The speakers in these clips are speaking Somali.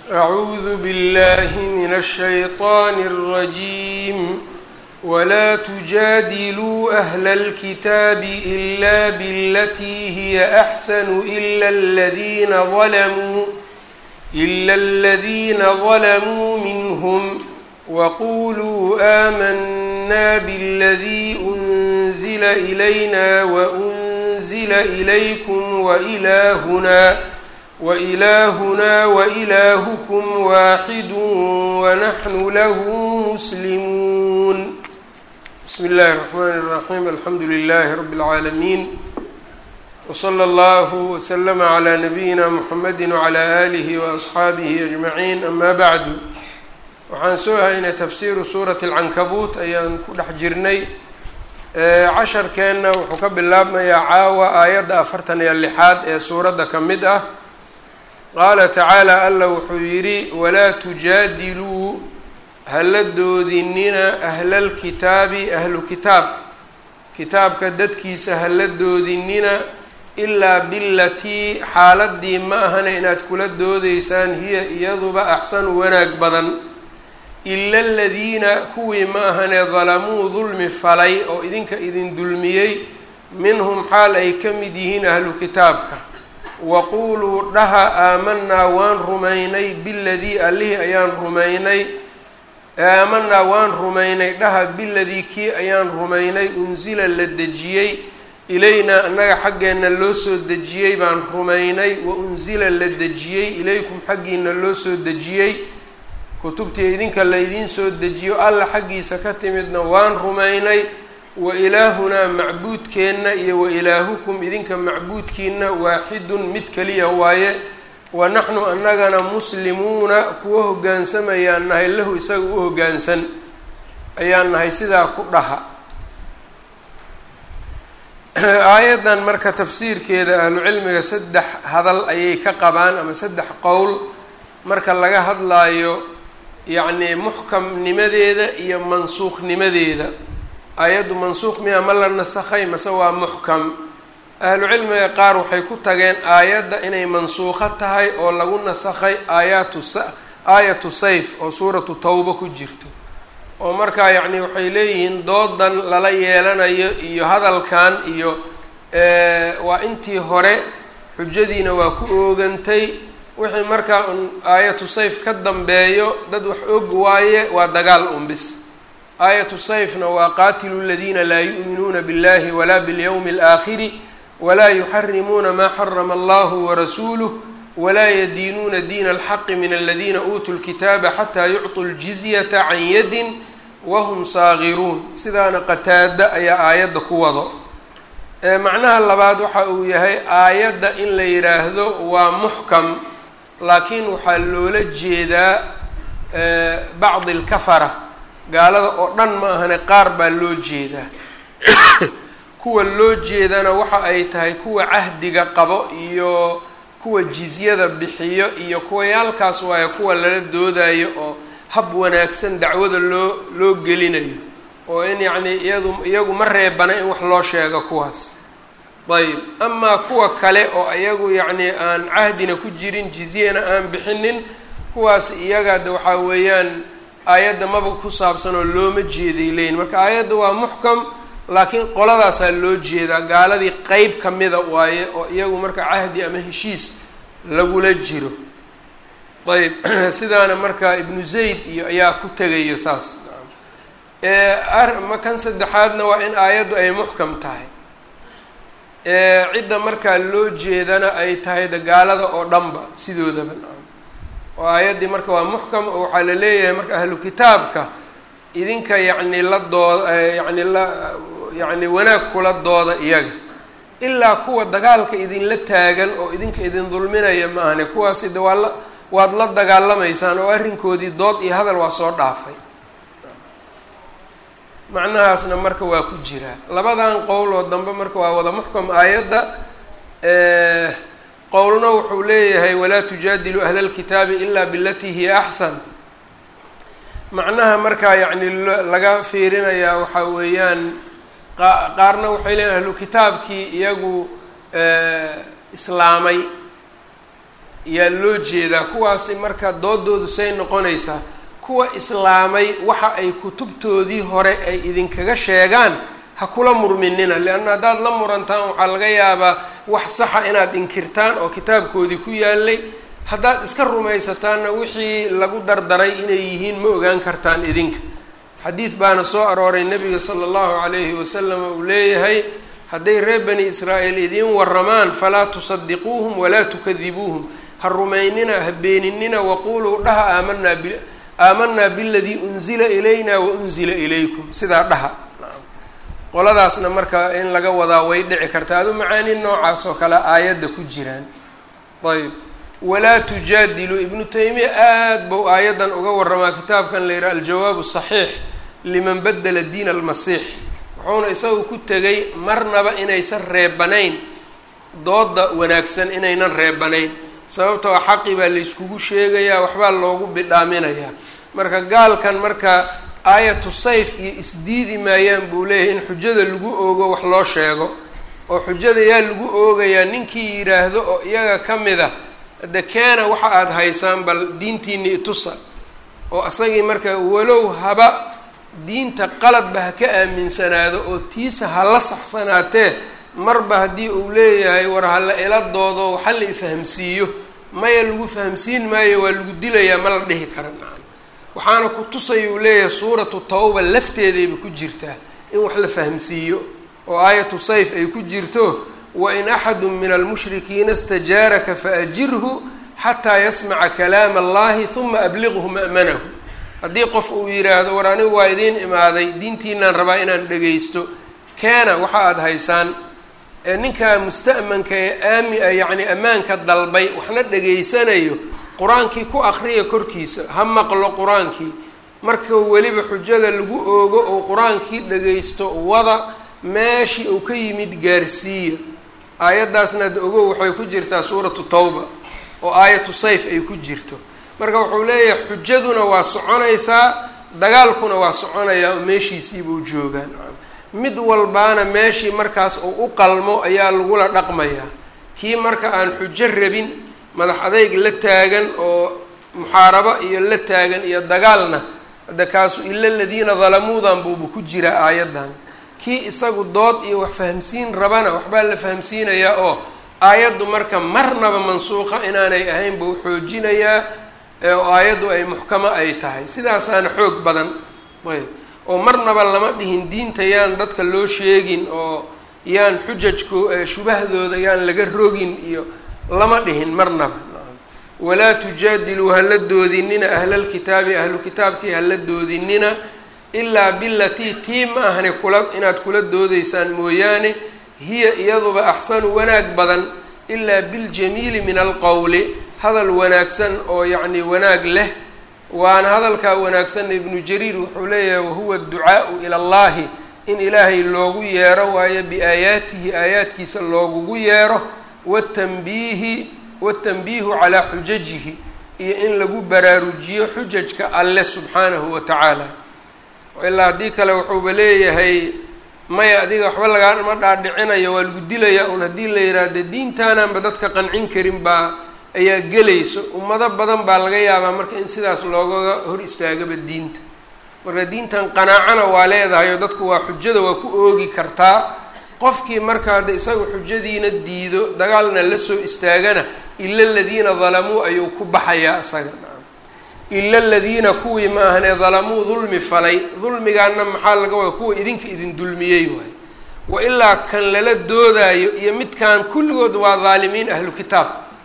أعوذ بالله من الشيطان الرجيم ولا تجادلوا أهل الكتاب إلا بالتي هي أحسن إلا الذين ظلموا إلا الذين ظلموا منهم وقولوا آمنا بالذي أنزل إلينا وأنزل إليكم وإلهنا وإلهنا وإلهكم واحد ونحن له مسلمون بسم الله الرحمن الرحيم الحمد لله رب العالمين وصلى الله وسلم على نبيina mحamedi وعlى آlihi وأصxaabihi أجمaعين أma bعdu waxaan soo haynay tafsiru suuraة الcankabuut ayaan ku dhex jirnay casharkeenna wuxuu ka bilaabmayaa caawa aayadda afartan iyo lixaad ee suuradda ka mid ah qaala tacaalى alla wuxuu yidhi walaa tujaadiluu hala doodinina ahla اlkitaabi ahlu kitaab kitaabka dadkiisa hala doodinina ilaa bilatii xaaladii ma ahana inaad kula doodeysaan hiya iyaduba axsanu wanaag badan ila aladiina kuwii ma ahane dalamuu dulmi falay oo idinka idin dulmiyey minhum xaal ay ka mid yihiin ahlu kitaabka waquuluu dhaha aamanaa waan rumaynay biladii allihii ayaan rumaynay aamanaa waan rumaynay dhaha biladii kii ayaan rumaynay unsila la dejiyey ilaynaa annaga xaggeenna loo soo dejiyey baan rumaynay wa unsila la dejiyey ilaykum xaggiina loo soo dejiyey kutubtii idinka la idiin soo dejiyo alla xaggiisa ka timidna waan rumaynay wa ilaahunaa macbuudkeenna iyo wa ilaahukum idinka macbuudkiina waaxidun mid keliya waaye wa naxnu annagana muslimuuna kuwa hoggaansamayaan nahay lahu isaga u hoggaansan ayaan nahay sidaa ku dhaha aayaddan marka tafsiirkeeda ahlucilmiga saddex hadal ayay ka qabaan ama saddex qowl marka laga hadlaayo yacnii muxkamnimadeeda iyo mansuukhnimadeeda aayaddu mansuuq miya ma la nasakhay mase waa muxkam ahlucilmiga qaar waxay ku tageen aayadda inay mansuukho tahay oo lagu nasakhay aayaatu sa aayatu sayf oo suuratu tawba ku jirto oo markaa yacni waxay leeyihiin doodan lala yeelanayo iyo hadalkan iyo waa intii hore xujadiina waa ku oogantay wixii markaa un aayatu sayf ka dambeeyo dad wax og waaye waa dagaal unbis aayatu sayfna waa qaatilu ladiina laa yu'minuuna biاllahi walaa biاlyawmi اlaakhiri walaa yuxarimuuna maa xarama allahu warasuuluh walaa yadiinuuna diina alxaqi min aladiina uutuu lkitaaba xataa yucطuu ljizyata can yadin wahum saagiruun sidaana qataada ayaa aayadda ku wado macnaha labaad waxa uu yahay aayadda in la yidhaahdo waa muxkam laakiin waxaa loola jeedaa bacdi alkafara gaalada oo dhan ma ahane qaar baa loo jeedaa kuwa loo jeedana waxa ay tahay kuwa cahdiga qabo iyo kuwa jizyada bixiyo iyo kuwayaalkaas waayo kuwa lala doodayo oo hab wanaagsan dacwada loo loo gelinayo oo in yacni iyadu iyagu ma reebana in wax loo sheego kuwaas ayb amaa kuwa kale oo iyagu yacni aan cahdina ku jirin jizyana aan bixinin kuwaas iyaga de waxaa weeyaan aayadda maba ku saabsan oo looma jeeday leyin marka aayadda waa muxkam laakiin qoladaasaa loo jeedaa gaaladii qeyb kamida waaye oo iyagu marka cahdi ama heshiis lagula jiro ayb sidaana marka ibnu zayd iyo ayaa ku tegayo saas kan saddexaadna waa in aayaddu ay muxkam tahay cidda markaa loo jeedana ay tahay de gaalada oo dhanba sidoodaba oo aayaddii marka waa muxkam oo waxaa la leeyahay marka ahlu kitaabka idinka yacni la dooda yacni la yacni wanaag kula dooda iyaga ilaa kuwa dagaalka idinla taagan oo idinka idin dulminaya ma ahane kuwaasi de waa la waad la dagaalamaysaan oo arrinkoodii dood iyo hadal waa soo dhaafay macnahaasna marka waa ku jiraa labadan qowl oo dambe marka waa wada muxkam aayadda qowlna wuxuu leeyahay walaa tujaadilu ahla lkitaabi ilaa bilatii hiya axsan macnaha markaa yacni laga fiirinayaa waxaa weeyaan qaarna waxay leeyihin ahlu kitaabkii iyagu islaamay yaa loo jeedaa kuwaasi marka doodoodu say noqonaysaa kuwa islaamay waxa ay kutubtoodii hore ay idinkaga sheegaan ha kula murminina leanna haddaad la murantaan waxaa laga yaabaa wax saxa inaad inkirtaan oo kitaabkoodii ku yaalay haddaad iska rumaysataanna wixii lagu dardaray inay yihiin ma ogaan kartaan idinka xadiid baana soo arooray nabiga sala allahu calayhi wasalam uu leeyahay hadday reer bani israa'iil idiin waramaan falaa tusadiquuhum walaa tukadibuuhum ha rumaynina ha beeninina waquuluu dhaha aamanaa bi aamanaa biladii unzila ilayna wa unzila ilaykum sidaa dhaha qoladaasna marka in laga wadaa way dhici karta adu macaani noocaas oo kale aayadda ku jiraan ayb walaa tujaadilu ibnu taymiya aada bou aayaddan uga waramaa kitaabkan la yidhaha aljawaabu saxiix liman badela diin almasiix wuxuuna isagu ku tegay marnaba inaysan reebanayn dooda wanaagsan inaynan reebanayn sababtoo a xaqi baa layskugu sheegayaa waxbaa loogu bidhaaminayaa marka gaalkan marka aayatu sayf iyo isdiidi maayaan buu leeyahay in xujada lagu oogo wax loo sheego oo xujada yaa lagu oogayaa ninkii yidhaahdo oo iyaga ka mid a hadde keena waxa aada haysaan bal diintiini itusa oo isagii marka walow haba diinta qaladba ha ka aaminsanaado oo tiisa ha la saxsanaatee marba haddii uu leeyahay war hala ila doodo waxa la ifahamsiiyo maya lagu fahamsiin maayo waa lagu dilayaa ma la dhihi kara nacam waxaana ku tusaya uu leeyahay suuratu tawba lafteedayba ku jirtaa in wax la fahamsiiyo oo aayatu sayf ay ku jirto wain axadu min almushrikiina stajaaraka faajirhu xataa yasmaca kalaama allahi huma abliqhu ma'manahu haddii qof uu yidhaahdo war anigu waa idiin imaaday diintiinaan rabaa inaan dhagaysto keena waxa aada haysaan ee ninkaa musta'manka ee aami yacni ammaanka dalbay waxna dhegaysanayo qur-aankii ku akriya korkiisa ha maqlo qur-aankii marka weliba xujada lagu oogo oo qur-aankii dhagaysto wada meeshii uu ka yimid gaarsiiya aayaddaasna ad ogow waxay ku jirtaa suuratu tawba oo aayatu sayf ay ku jirto marka wuxuu leeyahay xujaduna waa soconaysaa dagaalkuna waa soconayaa oo meeshiisiibuu joogaa mid walbaana meeshii markaas uu u qalmo ayaa lagula dhaqmayaa kii marka aan xujo rabin madax adayg la taagan oo muxaarabo iyo la taagan iyo dagaalna hadda kaasu ila ladiina dalamuudan buuba ku jiraa aayaddan kii isagu dood iyo wax fahamsiin rabana waxbaa la fahamsiinayaa oo aayaddu marka marnaba mansuuqa inaanay ahayn buu xoojinayaa oo aayaddu ay muxkamo ay tahay sidaasaana xoog badan ayb oo marnaba lama dhihin diinta yaan dadka loo sheegin oo yaan xujajko shubahdooda yaan laga rogin iyo lama dhihin marnaba walaa tujaadiluu hala doodinina ahlalkitaabi ahlu kitaabkii hala doodinina ilaa bilatii tii ma ahni kula inaad kula doodaysaan mooyaane hiya iyaduba axsanu wanaag badan ilaa biljamiili min alqowli hadal wanaagsan oo yacni wanaag leh waana hadalkaa wanaagsanna ibnu jariir wuxuu leeyahay wahuwa adducaau ila allahi in ilaahay loogu yeero waayo biaayaatihi aayaadkiisa loogugu yeero watanbiihi watanbiihu calaa xujajihi iyo in lagu baraarujiyo xujajka alle subxaanahu wa tacaala ilaa haddii kale wuxuuba leeyahay maya adiga waxba lagaama dhaadhicinayo waa lagu dilayaa un haddii la yidhaahdo diintaanaanba dadka qancin karin baa ayaa gelayso ummado badan baa laga yaabaa marka in sidaas loogaga hor istaagaba diinta marka diintan qanaacana waa leedahay oo dadku waa xujada waa ku oogi kartaa qofkii marka hadda isaga xujadiina diido dagaalna la soo istaagana ila aladiina dalamuu ayuu ku baxayaa isaga ila aladiina kuwii ma ahanee dalamuu dulmi falay dulmigaana maxaa laga wada kuwa idinka idin dulmiyey waay wa ilaa kan lala doodaayo iyo midkan kulligood waa daalimiin ahlu kitaab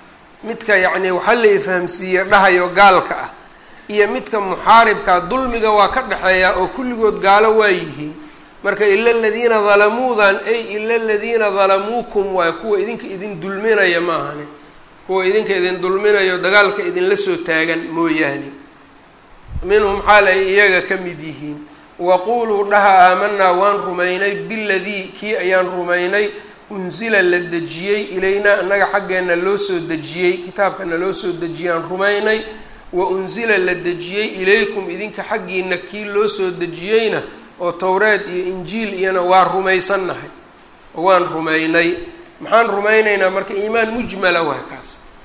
midka yacni waxaa la ifahamsiiye dhahayo gaalka ah iyo midka muxaaribkaa dulmiga waa ka dhexeeyaa oo kulligood gaalo waa yihiin marka ila aladiina dalamuudan ay ila aladiina dalamuukum waay kuwa idinka idin dulminaya ma ahane kuwa idinka idin dulminayo dagaalka idinla soo taagan mooyaane minhum xaal ay iyaga ka mid yihiin waquuluu dhaha aamanaa waan rumaynay biladii kii ayaan rumaynay unsila la dejiyey ilaynaa annaga xaggeenna loo soo dejiyey kitaabkana loo soo dejiyaan rumaynay wa unsila la dejiyey ilaykum idinka xaggiina kii loo soo dejiyeyna oo towreed iyo injiil iyana waa rumaysannahay oo waan rumaynay maxaan rumaynaynaa marka iimaan mujmala waa kaas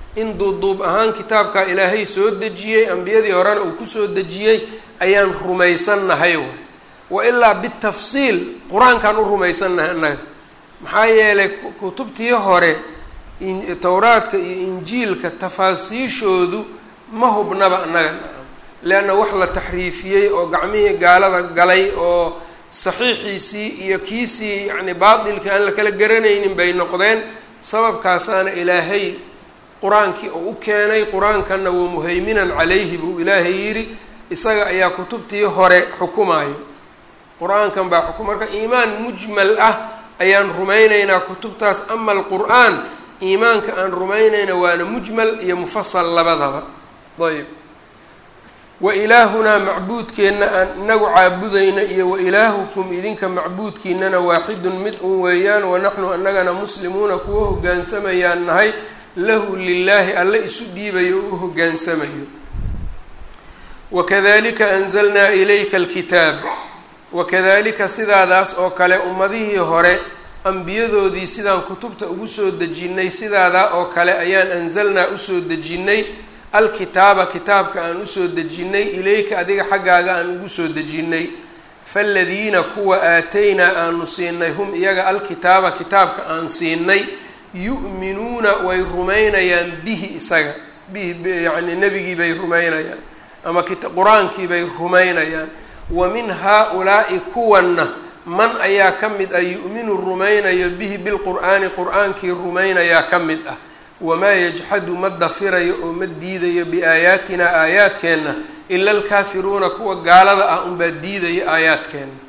in duuduub ahaan kitaabkaa ilaahay soo dejiyey ambiyadii horena uu kusoo dejiyey ayaan rumaysannahay waay wa ilaa bitafsiil qur-aankaan u rumaysannahay annaga maxaa yeelay kutubtii hore towraadka iyo injiilka tafaasiishoodu ma hubnaba annaga leanna wax la taxriifiyey oo gacmihii gaalada galay oo saxiixiisii iyo kiisii yacni baatilkii aan la kala garanaynin bay noqdeen sababkaasaana ilaahay qur-aankii uu u keenay qur-aankanna wa muhayminan calayhi buu ilaahay yidhi isaga ayaa kutubtii hore xukumayo qur-aankan baa xukum marka iimaan mujmal ah ayaan rumaynaynaa kutubtaas ama alqur-aan iimaanka aan rumaynayna waana mujmal iyo mufasal labadaba ayb wa ilaahunaa macbuudkeenna aan inagu caabudayna iyo wa ilaahukum idinka macbuudkiinana waaxidun mid un weeyaan wanaxnu annagana muslimuuna kuwa hoggaansamayaan nahay lahu lilaahi alle isu dhiibayo o u hoggaansamayo wakadalika anzalnaa ilayka alkitaab wakadalika sidaadaas oo kale ummadihii hore ambiyadoodii sidaan kutubta ugu soo dejinnay sidaadaa oo kale ayaan anzalnaa usoo dejinnay alkitaaba kitaabka aan usoo dejinnay ilayka adiga xaggaaga aan ugu soo dejinnay faaladiina kuwa aataynaa aanu siinay hum iyaga alkitaaba kitaabka aan siinay yu'minuuna way rumaynayaan bihi isaga bihi yacni nebigii bay rumaynayaan ama qur-aankii bay rumaynayaan wa min haa-ulaa'i kuwanna man ayaa ka mid ah yu'minu rumaynayo bihi bilqur'aani qur-aankii rumaynayaa ka mid ah wamaa yajxadu ma dafirayo oo ma diidayo biaayaatinaa aayaadkeenna ila alkaafiruuna kuwa gaalada ah unbaa diidaya aayaadkeenna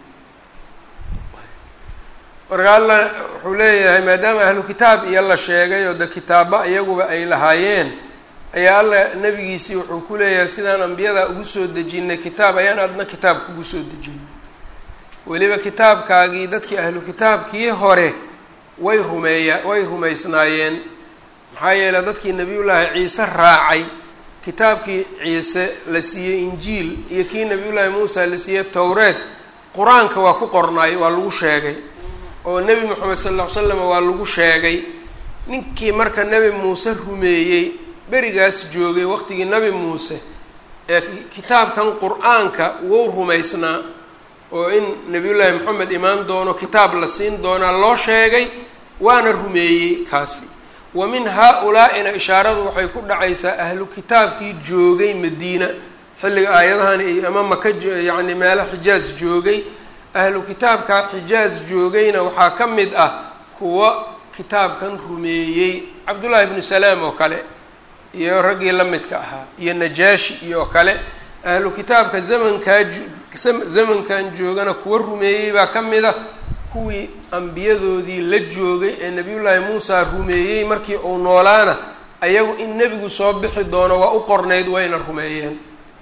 marka alla wuxuu leeyahay maadaama ahlu kitaab iyo la sheegay oo de kitaaba iyaguba ay lahaayeen ayaa alla nabigiisii wuxuu ku leeyahay sidaan ambiyada ugu soo dejinay kitaab ayaan adna kitaab kugu soo dejinay weliba kitaabkaagii dadkii ahlu kitaabkii hore way rumeeya way rumaysnaayeen maxaa yeeley dadkii nebiyullaahi ciise raacay kitaabkii ciise la siiyey injiil iyo kii nebiyullaahi muusa la siiyey towreed qur-aanka waa ku qornaay waa lagu sheegay oo nebi moxamed sal lla ly slam waa lagu sheegay ninkii marka nebi muuse rumeeyey berigaas joogay waqtigii nebi muuse ee kitaabkan qur-aanka wou rumaysnaa oo in nebiyullaahi moxamed imaan doono kitaab la siin doonaa loo sheegay waana rumeeyey kaasi wa min haa-ulaa-ina ishaaradu waxay ku dhacaysaa ahlu kitaabkii joogay madiina xilliga aayadahan iyo ama maka yacni meelo xijaaz joogay ahlu kitaabkaa xijaaz joogayna waxaa ka mid ah kuwa kitaabkan rumeeyey cabdullaahi ibnu salaam oo kale iyo raggii la midka ahaa iyo najaashi iyo kale ahlu kitaabka zamankaa zamankan joogana kuwa rumeeyey baa ka mid a kuwii ambiyadoodii la joogay ee nebiyullaahi muusa rumeeyey markii uu noolaana ayagu in nebigu soo bixi doono waa u qornayd wayna rumeeyeen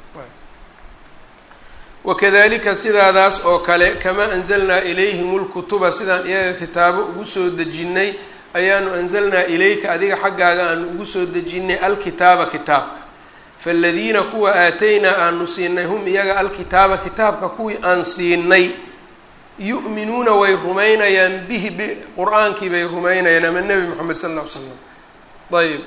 wakadalika sidaadaas oo kale kamaa anzalnaa ilayhim lkutuba sidaan iyaga kitaabo ugu soo dejinnay ayaanu anzalnaa ilayka adiga xaggaaga aanu ugu soo dejinnay alkitaaba kitaabka faaladiina kuwa aataynaa aanu siinay hum iyaga alkitaaba kitaabka kuwii aan siinay yu'minuuna way rumaynayaan bihi b qur-aankii bay rumaynayaan ama nebi moxamed sal alla ly slam ayb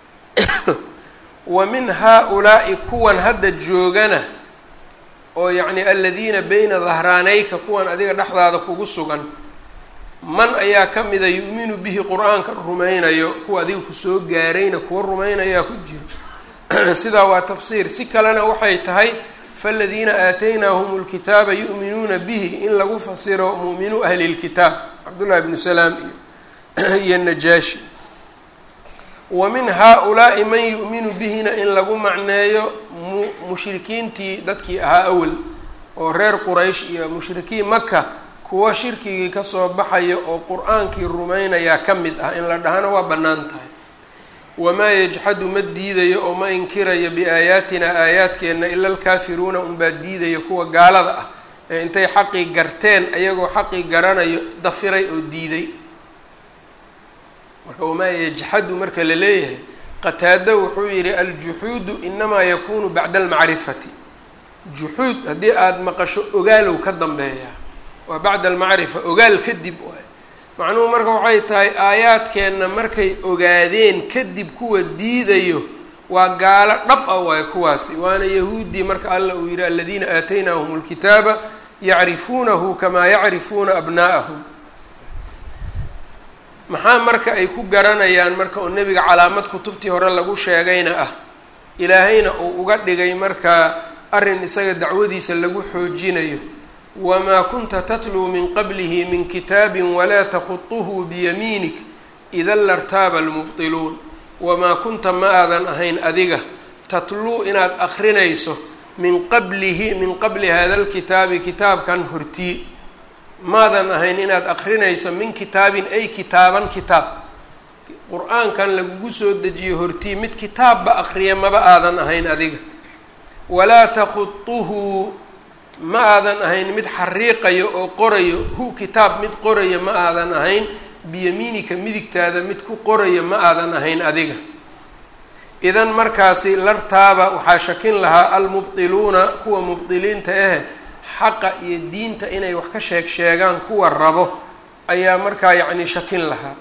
wa min haa-ulaa'i kuwan hadda joogana oo yacni aladiina bayna dahraanayka kuwan adiga dhexdaada kugu sugan man ayaa ka mida yu'minu bihi qur-aanka rumaynayo kuwa adiga kusoo gaarayna kuwa rumaynayaa ku jiro sidaa waa tafsiir si kalena waxay tahay faladiina aataynaahum lkitaaba yu'minuuna bihi in lagu fasiro mu'minuu ahli lkitaab cabdullahi bnu salaam iyo iyo najaashi wa min haa-ulaa'i man yu'minu bihina in lagu macneeyo mu mushrikiintii dadkii ahaa awel oo reer quraysh iyo mushrikiin maka kuwa shirkigii kasoo baxaya oo qur-aankii rumaynayaa ka mid ah in la dhahana waa bannaan tahay wamaa yajxadu ma diidayo oo ma inkirayo biaayaatina aayaadkeenna ila alkaafiruuna unbaa diidaya kuwa gaalada ah ee intay xaqii garteen ayagoo xaqii garanayo dafiray oo diiday marka wamaa yajxadu marka la leeyahay qataado wuxuu yihi aljuxuudu inamaa yakunu bacda almacrifati juxuud haddii aada maqasho ogaalow ka dambeeyaa waa bacda almacrifa ogaal kadib waay macnuhu marka waxay tahay aayaadkeenna markay ogaadeen kadib kuwa diidayo waa gaalo dhab ah waay kuwaasi waana yahuuddii marka alla uu yidhi aladiina aataynaahum lkitaaba yacrifuunahu kamaa yacrifuuna abnaa'ahum maxaa marka ay ku garanayaan marka oo nebiga calaamad kutubtii hore lagu sheegayna ah ilaahayna uu uga dhigay marka arrin isaga dacwadiisa lagu xoojinayo wamaa kunta tatluu min qablihi min kitaabin walaa takhutuhu biyamiinik idan lartaaba almubtiluun wamaa kunta ma aadan ahayn adiga tatluu inaad akrinayso min qablihi min qabli hada lkitaabi kitaabkan hortii maadan ahayn inaad akrinayso min kitaabin ay kitaaban kitaab qur-aankan lagugu soo dejiyo hortii mid kitaabba akriya maba aadan ahayn adiga walaa takhutuhu ma aadan ahayn mid xariiqayo oo qorayo hu kitaab mid qorayo ma aadan ahayn biyamiinika midigtaada mid ku qorayo ma aadan ahayn adiga idan markaasi lartaaba waxaa shakin lahaa almubtiluuna kuwa mubdiliinta ah xaqa iyo diinta inay wax ka sheeg sheegaan kuwa rabo ayaa markaa yacni shakin lahaa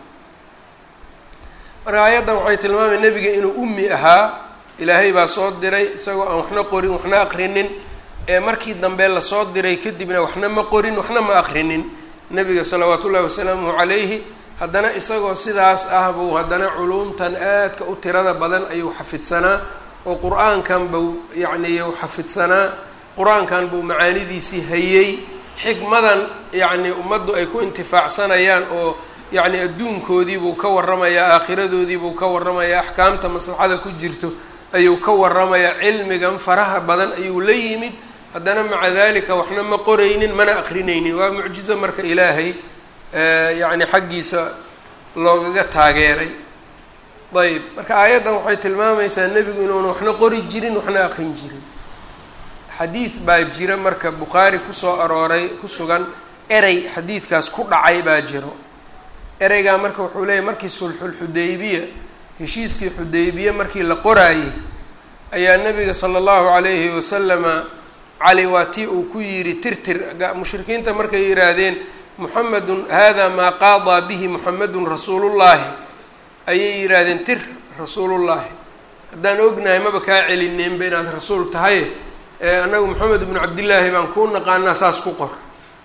marka aayaddan waxay tilmaamay nebiga inuu ummi ahaa ilaahay baa soo diray isagoo aan waxna qorin waxna aqrinin ee markii dambe lasoo diray kadibna waxna ma qorin waxna ma aqrinin nebiga salawaatu ullahi wasalaamuhu calayhi haddana isagoo sidaas ah buu haddana culuumtan aadka u tirada badan ayuu xafidsanaa oo qur-aankan buu yacni u xafidsanaa qur-aankan buu macaanidiisii hayey xikmadan yacni ummaddu ay ku intifaacsanayaan oo yacni adduunkoodiibuu ka warramayaa aakhiradoodiibuu ka warramayaa axkaamta maslaxada ku jirto ayuu ka warramayaa cilmigan faraha badan ayuu la yimid haddana maca dalika waxna ma qoraynin mana aqrinaynin waa mucjizo marka ilaahay yacni xaggiisa loogaga taageeray ayb marka aayaddan waxay tilmaamaysaa nebigu inuuna waxna qori jirin waxna aqrin jirin xadiid baa jira marka bukhaari kusoo arooray ku sugan erey xadiidkaas ku dhacay baa jiro ereygaa marka wuxuu leeyahy markii sulxulxudaybiya heshiiskii xudaybiye markii la qoraayey ayaa nabiga sala allahu calayhi wasalama cali waa tii uu ku yidhi tirtir mushrikiinta markay yidhaahdeen muxamedun hada maa qaadaa bihi muxamedun rasuulullaahi ayay yidhaahdeen tir rasuulullaahi haddaan ognahay maba kaa celineenba inaad rasuul tahay annagu moxamed bnu cabdillaahi baan kuu naqaanaa saas ku qor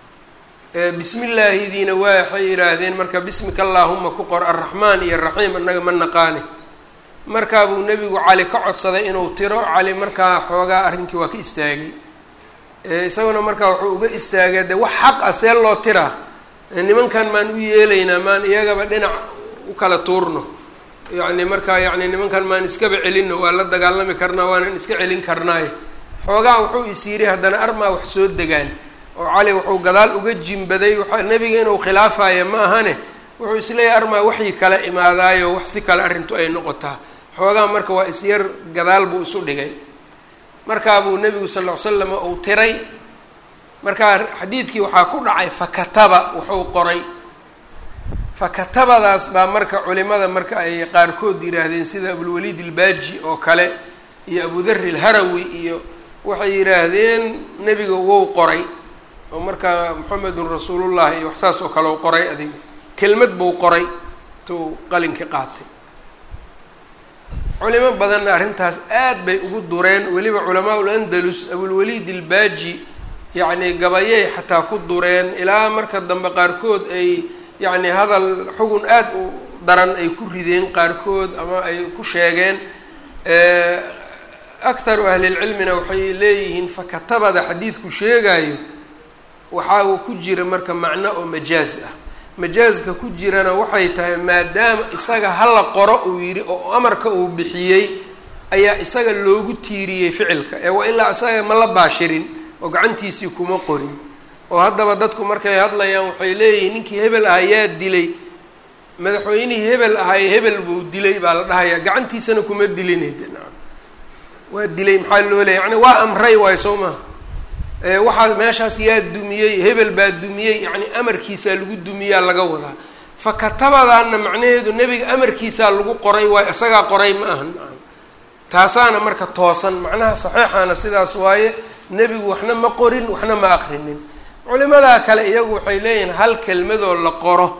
bismi illaahidiina waa waxay yidhaahdeen marka bismika allaahuma ku qor arraxmaan iyo raxiim annaga ma naqaane markaa buu nebigu cali ka codsaday inuu tiro cali markaa xoogaa arrinkii waa ka istaagay isaguna markaa wuxuu uga istaagay de wax xaq ah see loo tiraa nimankan maan u yeelaynaa maan iyagaba dhinac u kala tuurno yacni markaa yacni nimankan maan iskaba celinno waa la dagaalami karnaa waanan iska celin karnaaye xoogaa wuxuu is yidhi haddana armaa wax soo degaan oo cali wuxuu gadaal uga jimbaday waxa nebiga inuu khilaafayo ma ahane wuxuu isleeyahay armaa waxyi kala imaadaayo wax si kale arrintu ay noqotaa xoogaa marka waa isyar gadaal buu isu dhigay markaa buu nebigu sal ll ly slam uu tiray markaa xadiidkii waxaa ku dhacay fakataba wuxuu qoray fakatabadaas baa marka culimada marka ay qaarkood yidhaahdeen sida abulwaliid ilbaaji oo kale iyo abudari ilharawi iyo waxay yidhaahdeen nebiga wou qoray oo markaa moxamedun rasuulullahi iyo wax saas oo kale u qoray adiga kelmad buu qoray tuu qalinkii qaatay culimo badanna arrintaas aad bay ugu dureen weliba culamaa ul andalus abulwaliid ilbaaji yacni gabayay xataa ku dureen ilaa marka dambe qaarkood ay yacni hadal xugun aad u daran ay ku rideen qaarkood ama ay ku sheegeen akharu ahlilcilmina waxay leeyihiin fakatabada xadiidku sheegayo waxaa uu ku jira marka macno oo majaaz ah majaaska ku jirana waxay tahay maadaama isaga hala qoro uu yidhi oo amarka uu bixiyey ayaa isaga loogu tiiriyey ficilka ee waa ilaa isaga ma la baashirin oo gacantiisii kuma qorin oo haddaba dadku markay hadlayaan waxay leeyihiin ninkii hebel ahaa yaa dilay madaxweynihii hebel ahaay hebel buu dilay baa la dhahayaa gacantiisana kuma dilinayda nacam waa dilay maxaa loo leeyay yani waa amray waayo soo maha waxaa meeshaas yaa dumiyey hebel baa dumiyey yacni amarkiisaa lagu dumiyaa laga wadaa fa katabadaana macnaheedu nebiga amarkiisaa lagu qoray waayo isagaa qoray ma ahan taasaana marka toosan macnaha saxiixaana sidaas waaye nebigu waxna ma qorin waxna ma aqrinin culimadaa kale iyagu waxay leeyihiin hal kelmadoo la qoro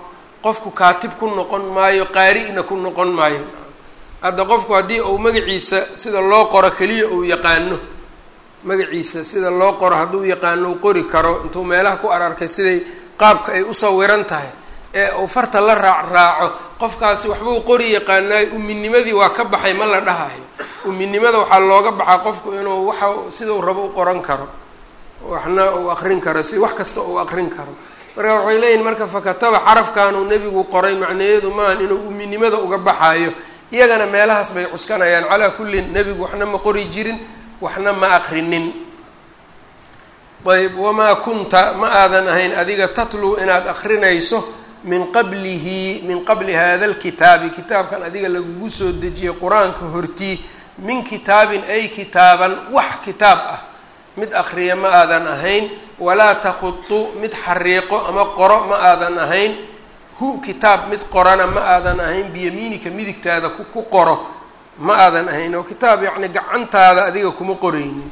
qofku kaatib ku noqon maayo qaari-na ku noqon maayo hadda qofku haddii uu magaciisa sida loo qoro keliya uu yaqaano magaciisa sida loo qoro hadduu yaqaano uu qori karo intuu meelaha ku ararkay siday qaabka ay u sawiran tahay ee uu farta la raac raaco qofkaasi waxbuu qori yaqaanaayo uminimadii waa ka baxay ma la dhahayo uminimada waxaa looga baxaa qofku inuu waxa sidau rabo u qoran karo waxna uu aqrin karo si wax kasta uu aqrin karo marka waxay leeyihin marka fakataba xarafkanuu nebigu qoray macnayeedu maahan inuu uminimada uga baxaayo iyagana meelahaas bay cuskanayaan calaa kullin nebigu waxna ma qori jirin waxna ma aqrinin ayb wamaa kunta ma aadan ahayn adiga tatluu inaad akrinayso min qablihi min qabli hada lkitaabi kitaabkan adiga lagugu soo dejiyey qur-aanka hortii min kitaabin ay kitaaban wax kitaab ah mid akriya ma aadan ahayn walaa takhutu mid xariiqo ama qoro ma aadan ahayn hu kitaab mid qorana ma aadan ahayn biyamiinika midigtaada ku qoro ma aadan ahayn oo kitaab yacni gacantaada adiga kuma qoraynin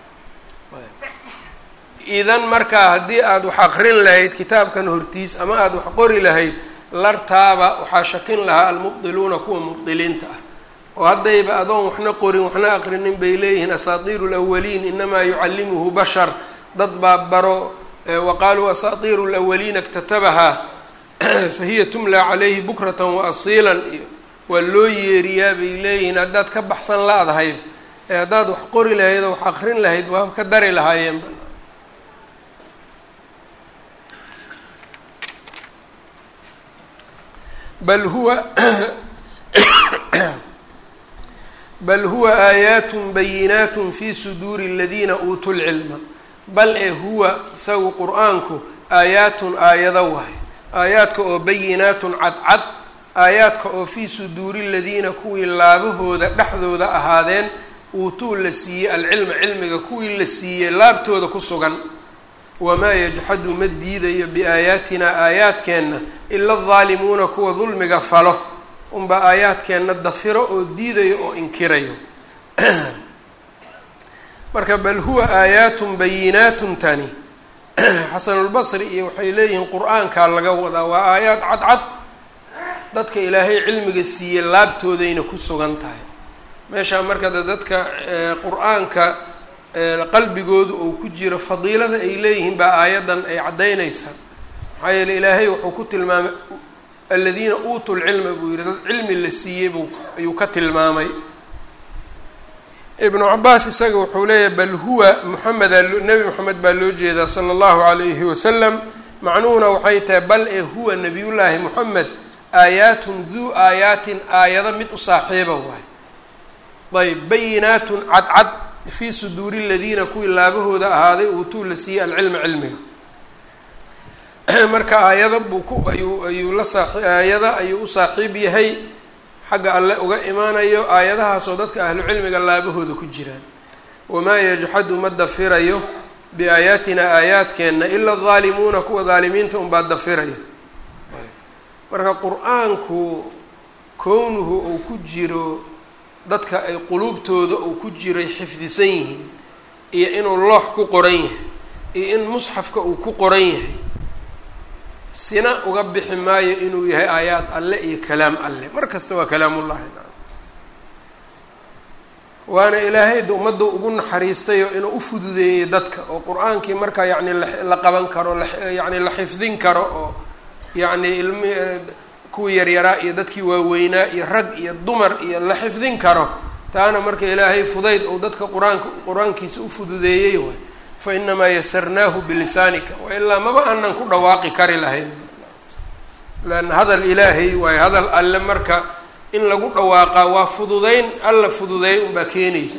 idan markaa haddii aada wax aqrin lahayd kitaabkan hortiis ama aada wax qori lahayd lartaaba waxaa shakin lahaa almubdiluuna kuwa mubdiliinta ah oo haddayba adoon waxna qorin waxna aqrinin bay leeyihiin asaatiiru lawaliin inamaa yucallimuhu bashar dad baa baro wa qaaluu asaatiiru lawaliina iktatabahaa fahiya tumlaa calayhi bukratan wa asiilan iyo waa loo yeeriyaa bay leeyihiin haddaad ka baxsan la-dahayb ee haddaad wax qori lahayd oo wax aqrin lahayd waa ka dari lahaayeenba bal huwa bal huwa aayaatun bayinaatun fi suduuri aladiina uutuu lcilma bal ee huwa isagu qur-aanku aayaatun aayado waay aayaadka oo bayinaatun cadcad aayaadka oo fii suduuri ladiina kuwii laabahooda dhexdooda ahaadeen uutuu la siiyey alcilma cilmiga kuwii la siiyey laabtooda ku sugan wamaa yajxadu ma diidayo biaayaatinaa aayaadkeenna ila aldaalimuuna kuwa dulmiga falo unbaa aayaadkeenna dafiro oo diidayo oo inkirayo marka bal huwa aayaatun bayinaatun tani xasanulbasri iyo waxay leeyihiin qur-aankaa laga wadaa waa aayaad cadcad dadka ilaahay cilmiga siiyey laabtoodayna ku sugan tahay meeshaa marka de dadka qur-aanka qalbigooda uu ku jiro fadiilada ay leeyihiin baa aayaddan ay caddaynaysaa maxaa yeele ilaahay wuxuu ku tilmaamay aladiina uutuu lcilma buu yihi dad cilmi la siiyey buu ayuu ka tilmaamay ibnu cabaas isaga wuxuu leeyahay bal huwa moxameda nebi moxamed baa loo jeedaa sala allahu calayhi wasalam macnuhuna waxay tahay bal ee huwa nabiyullaahi moxamed aayaatun duu aayaatin aayado mid u saaxiiba waay ayb bayinaatun cadcad fii suduuri ladiina kuwii laabahooda ahaaday uutuu la siiyey alcilma cilmiga marka aayada buu ku ayuu ayuu la saa aayada ayuu u saaxiib yahay xagga alle uga imaanayo aayadahaasoo dadka ahlu cilmiga laabahooda ku jiraan wamaa yajxadu ma dafirayo biaayaatina aayaadkeenna ila aldaalimuuna kuwa daalimiinta unbaa dafiraya marka qur-aanku kownuhu uu ku jiro dadka ay quluubtooda uu ku jiray xifdisan yihiin iyo inuu loox ku qoran yahay iyo in musxafka uu ku qoran yahay sina uga bixi maayo inuu yahay aayaad alle iyo kalaam alle mar kasta waa kalaamullahi waana ilaahayda ummadda ugu naxariistayo inuu u fududeeyey dadka oo qur-aankii markaa yacni la qaban karo yani la xifdin karo oo yacni ilmi kuwii yaryaraa iyo dadkii waaweynaa iyo rag iyo dumar iyo la xifdin karo taana marka ilaahay fudayd ou dadka qur-aanka qur-aankiisa u fududeeyey waay fa inamaa yasarnaahu bilisaanika wailaa maba aanan ku dhawaaqi kari lahayn leanna hadal ilaahay waayo hadal alle marka in lagu dhawaaqaa waa fududeyn alla fududeey unbaa keenaysa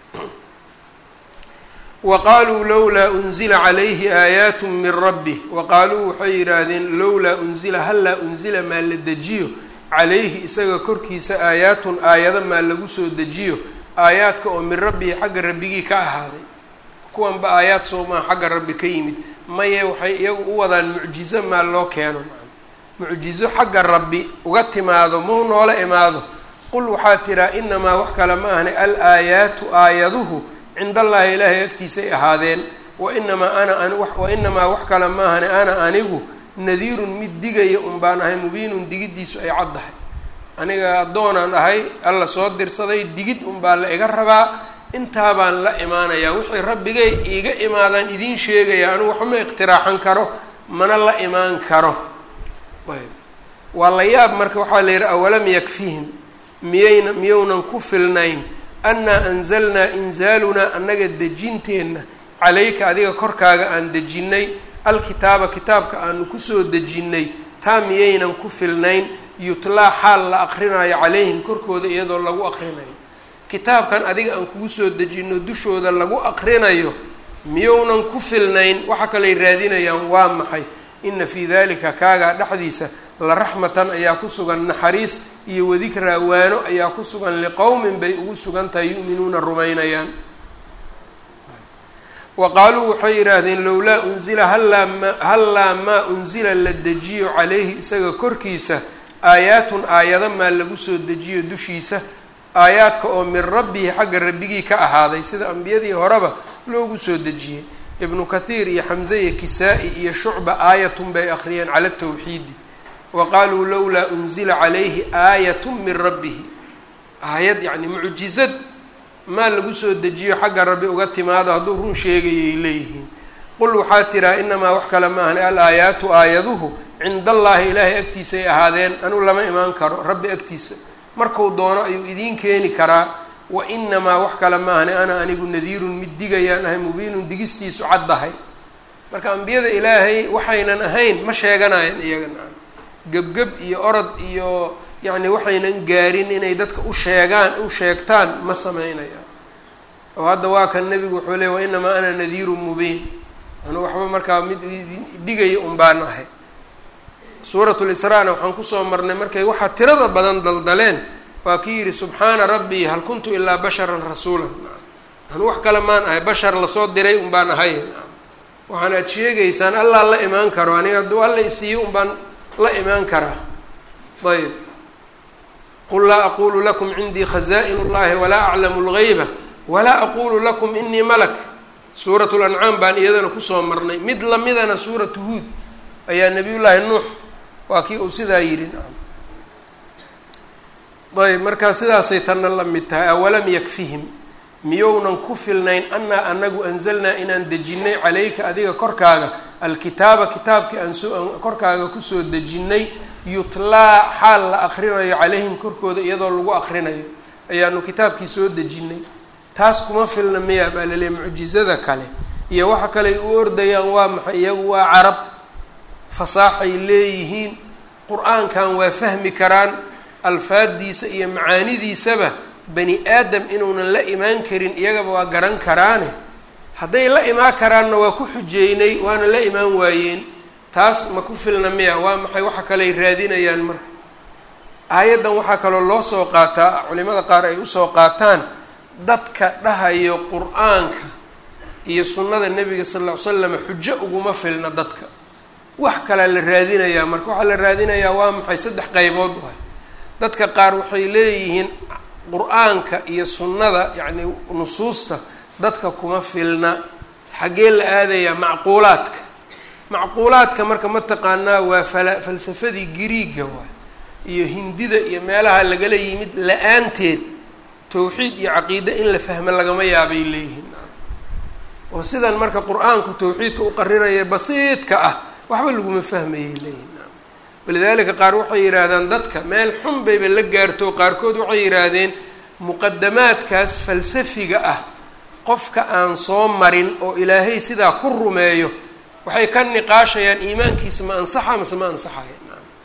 wa qaaluu lowlaa unzila calayhi aayaatu min rabbih wa qaaluu waxay yidhaahdeen lowlaa unzila hallaa unzila maa la dejiyo calayhi isaga korkiisa aayaatun aayado maa lagu soo dejiyo aayaadka oo min rabbihi xagga rabbigii ka ahaaday kuwanba aayaad soomaa xagga rabbi ka yimid maye waxay iyagu u wadaan mucjizo maa loo keeno mucjizo xagga rabbi uga timaado mau noola imaado qul waxaa tiraa inamaa wax kale ma ahne al aayaatu aayaduhu cind allaahi ilaahay agtiisay ahaadeen wainamaa ana wa inamaa wax kale maahane ana anigu nadiirun mid digaya un baan ahay mubiinun digiddiisu ay caddahay aniga addoonaan ahay alla soo dirsaday digid un baa la iga rabaa intaa baan la imaanayaa wixii rabbigay iiga imaadaan idiin sheegaya anigu waxma iqtiraaxan karo mana la imaan karo ayb waa la yaab marka waxaa la yidhi awalam yakfihim miyayna miyownan ku filnayn annaa anzalnaa inzaalunaa annaga dejinteenna calayka adiga korkaaga aan dejinnay alkitaaba kitaabka aanu kusoo dejinnay taa miyaynan ku filnayn yutlaa xaal la aqrinayo calayhim korkooda iyadoo lagu aqrinayo kitaabkan adiga aan kugu soo dejino dushooda lagu aqrinayo miyownan ku filnayn waxa kaley raadinayaan waa maxay ina fii dalika kaagaa dhexdiisa la raxmatan ayaa ku sugan naxariis iyo wadikraa waano ayaa ku sugan liqowmin bay ugu sugan tahay yu'minuuna rumaynayaan wa qaaluu waxay yidhaahdeen lowlaa unzila hallaa ma hallaa maa unzila la dejiyo calayhi isaga korkiisa aayaatun aayado maa lagu soo dejiyo dushiisa aayaadka oo min rabbihi xagga rabbigii ka ahaaday sida ambiyadii horeba loogu soo dejiyey ibnu kathiir iyo xamse iyo kisaa-i iyo shucba aayatun bay akhriyeen cala tawxiidi wa qaaluu lowlaa unzila calayhi aayatun min rabbihi aayad yacni mucjizad maa lagu soo dejiyo xagga rabbi uga timaado hadduu run sheegayay leeyihiin qul waxaa tiraa inamaa wax kale maahan al aayaatu aayaduhu cinda allaahi ilaahay agtiisay ahaadeen anuu lama imaan karo rabbi agtiisa marku doono ayuu idiin keeni karaa wa inamaa wax kale maahane ana anigu nadiirun mid digayaan ahay mubiinun digistiisu caddahay marka ambiyada ilaahay waxaynan ahayn ma sheeganayaan iyagana gebgeb iyo orod iyo yacni waxaynan gaarin inay dadka u sheegaan u sheegtaan ma sameynayaan oo hadda waa kan nebigu wuxuu leey wa inamaa ana nadiirun mubiin anu waxba markaa mid digaya un baan ahay suuratu lisraa-na waxaan kusoo marnay markay waxaa tirada badan daldaleen waa kii yidhi subxaana rabbii hal kuntu ilaa basharan rasuulan anu wax kale maan ahay bashar lasoo diray un baan ahay waxaan aad sheegaysaan allaa la imaan karo aniga hadduu alla isiiyo un baan la imaan karaa ayb qul laa aqulu lakum cindii khaza'in اllahi walaa aclamu اlgayba walaa aqulu lakum inii malak suurat lancaam baan iyadana kusoo marnay mid lamidana suuratu huud ayaa nabiy llaahi nuux waa kii uu sidaa yidhi ayb markaa sidaasay tanna la mid tahay awalam yakfihim miyownan ku filnayn annaa anagu anzalnaa inaan dejinnay calayka adiga korkaaga alkitaaba kitaabkii aan soo korkaaga kusoo dejinnay yutlaa xaal la aqrinayo calayhim korkooda iyadoo lagu aqrinayo ayaanu kitaabkii soo dejinnay taas kuma filna miya baa laleeya mucjizada kale iyo waxa kale ay u ordayaan waa maxay iyagu waa carab fasaaxay leeyihiin qur-aankan waa fahmi karaan alfaaddiisa iyo macaanidiisaba bani aadam inuunan la imaan karin iyagaba waa garan karaane hadday la imaan karaanna waa ku xujeynay waana la imaan waayeen taas ma ku filna miya waa maxay waxa kale ay raadinayaan marka aayaddan waxaa kaloo loo soo qaataa culimada qaar ay usoo qaataan dadka dhahayo qur-aanka iyo sunnada nebiga sal ll ly slam xujo uguma filna dadka wax kalea la raadinayaa marka waxaa la raadinayaa waa maxay saddex qaybood waay dadka qaar waxay leeyihiin qur-aanka iyo sunnada yacni nusuusta dadka kuma filna xaggee la aadayaa macquulaadka macquulaadka marka mataqaanaa waa fala falsafadii giriiga waay iyo hindida iyo meelaha lagala yimid la-aanteed tawxiid iyo caqiide in la fahmo lagama yaabay leeyihiin oo sidan marka qur-aanku tawxiidka u qariraya basiidka ah waxba laguma fahmayay leeyihin walidaalika qaar waxay yidhaahdaan dadka meel xun bayba la gaarto qaarkood waxay yidhaahdeen muqadamaadkaas falsafiga ah qofka aan soo marin oo ilaahay sidaa ku rumeeyo waxay ka niqaashayaan iimaankiisa ma ansaxa mase ma ansaxaya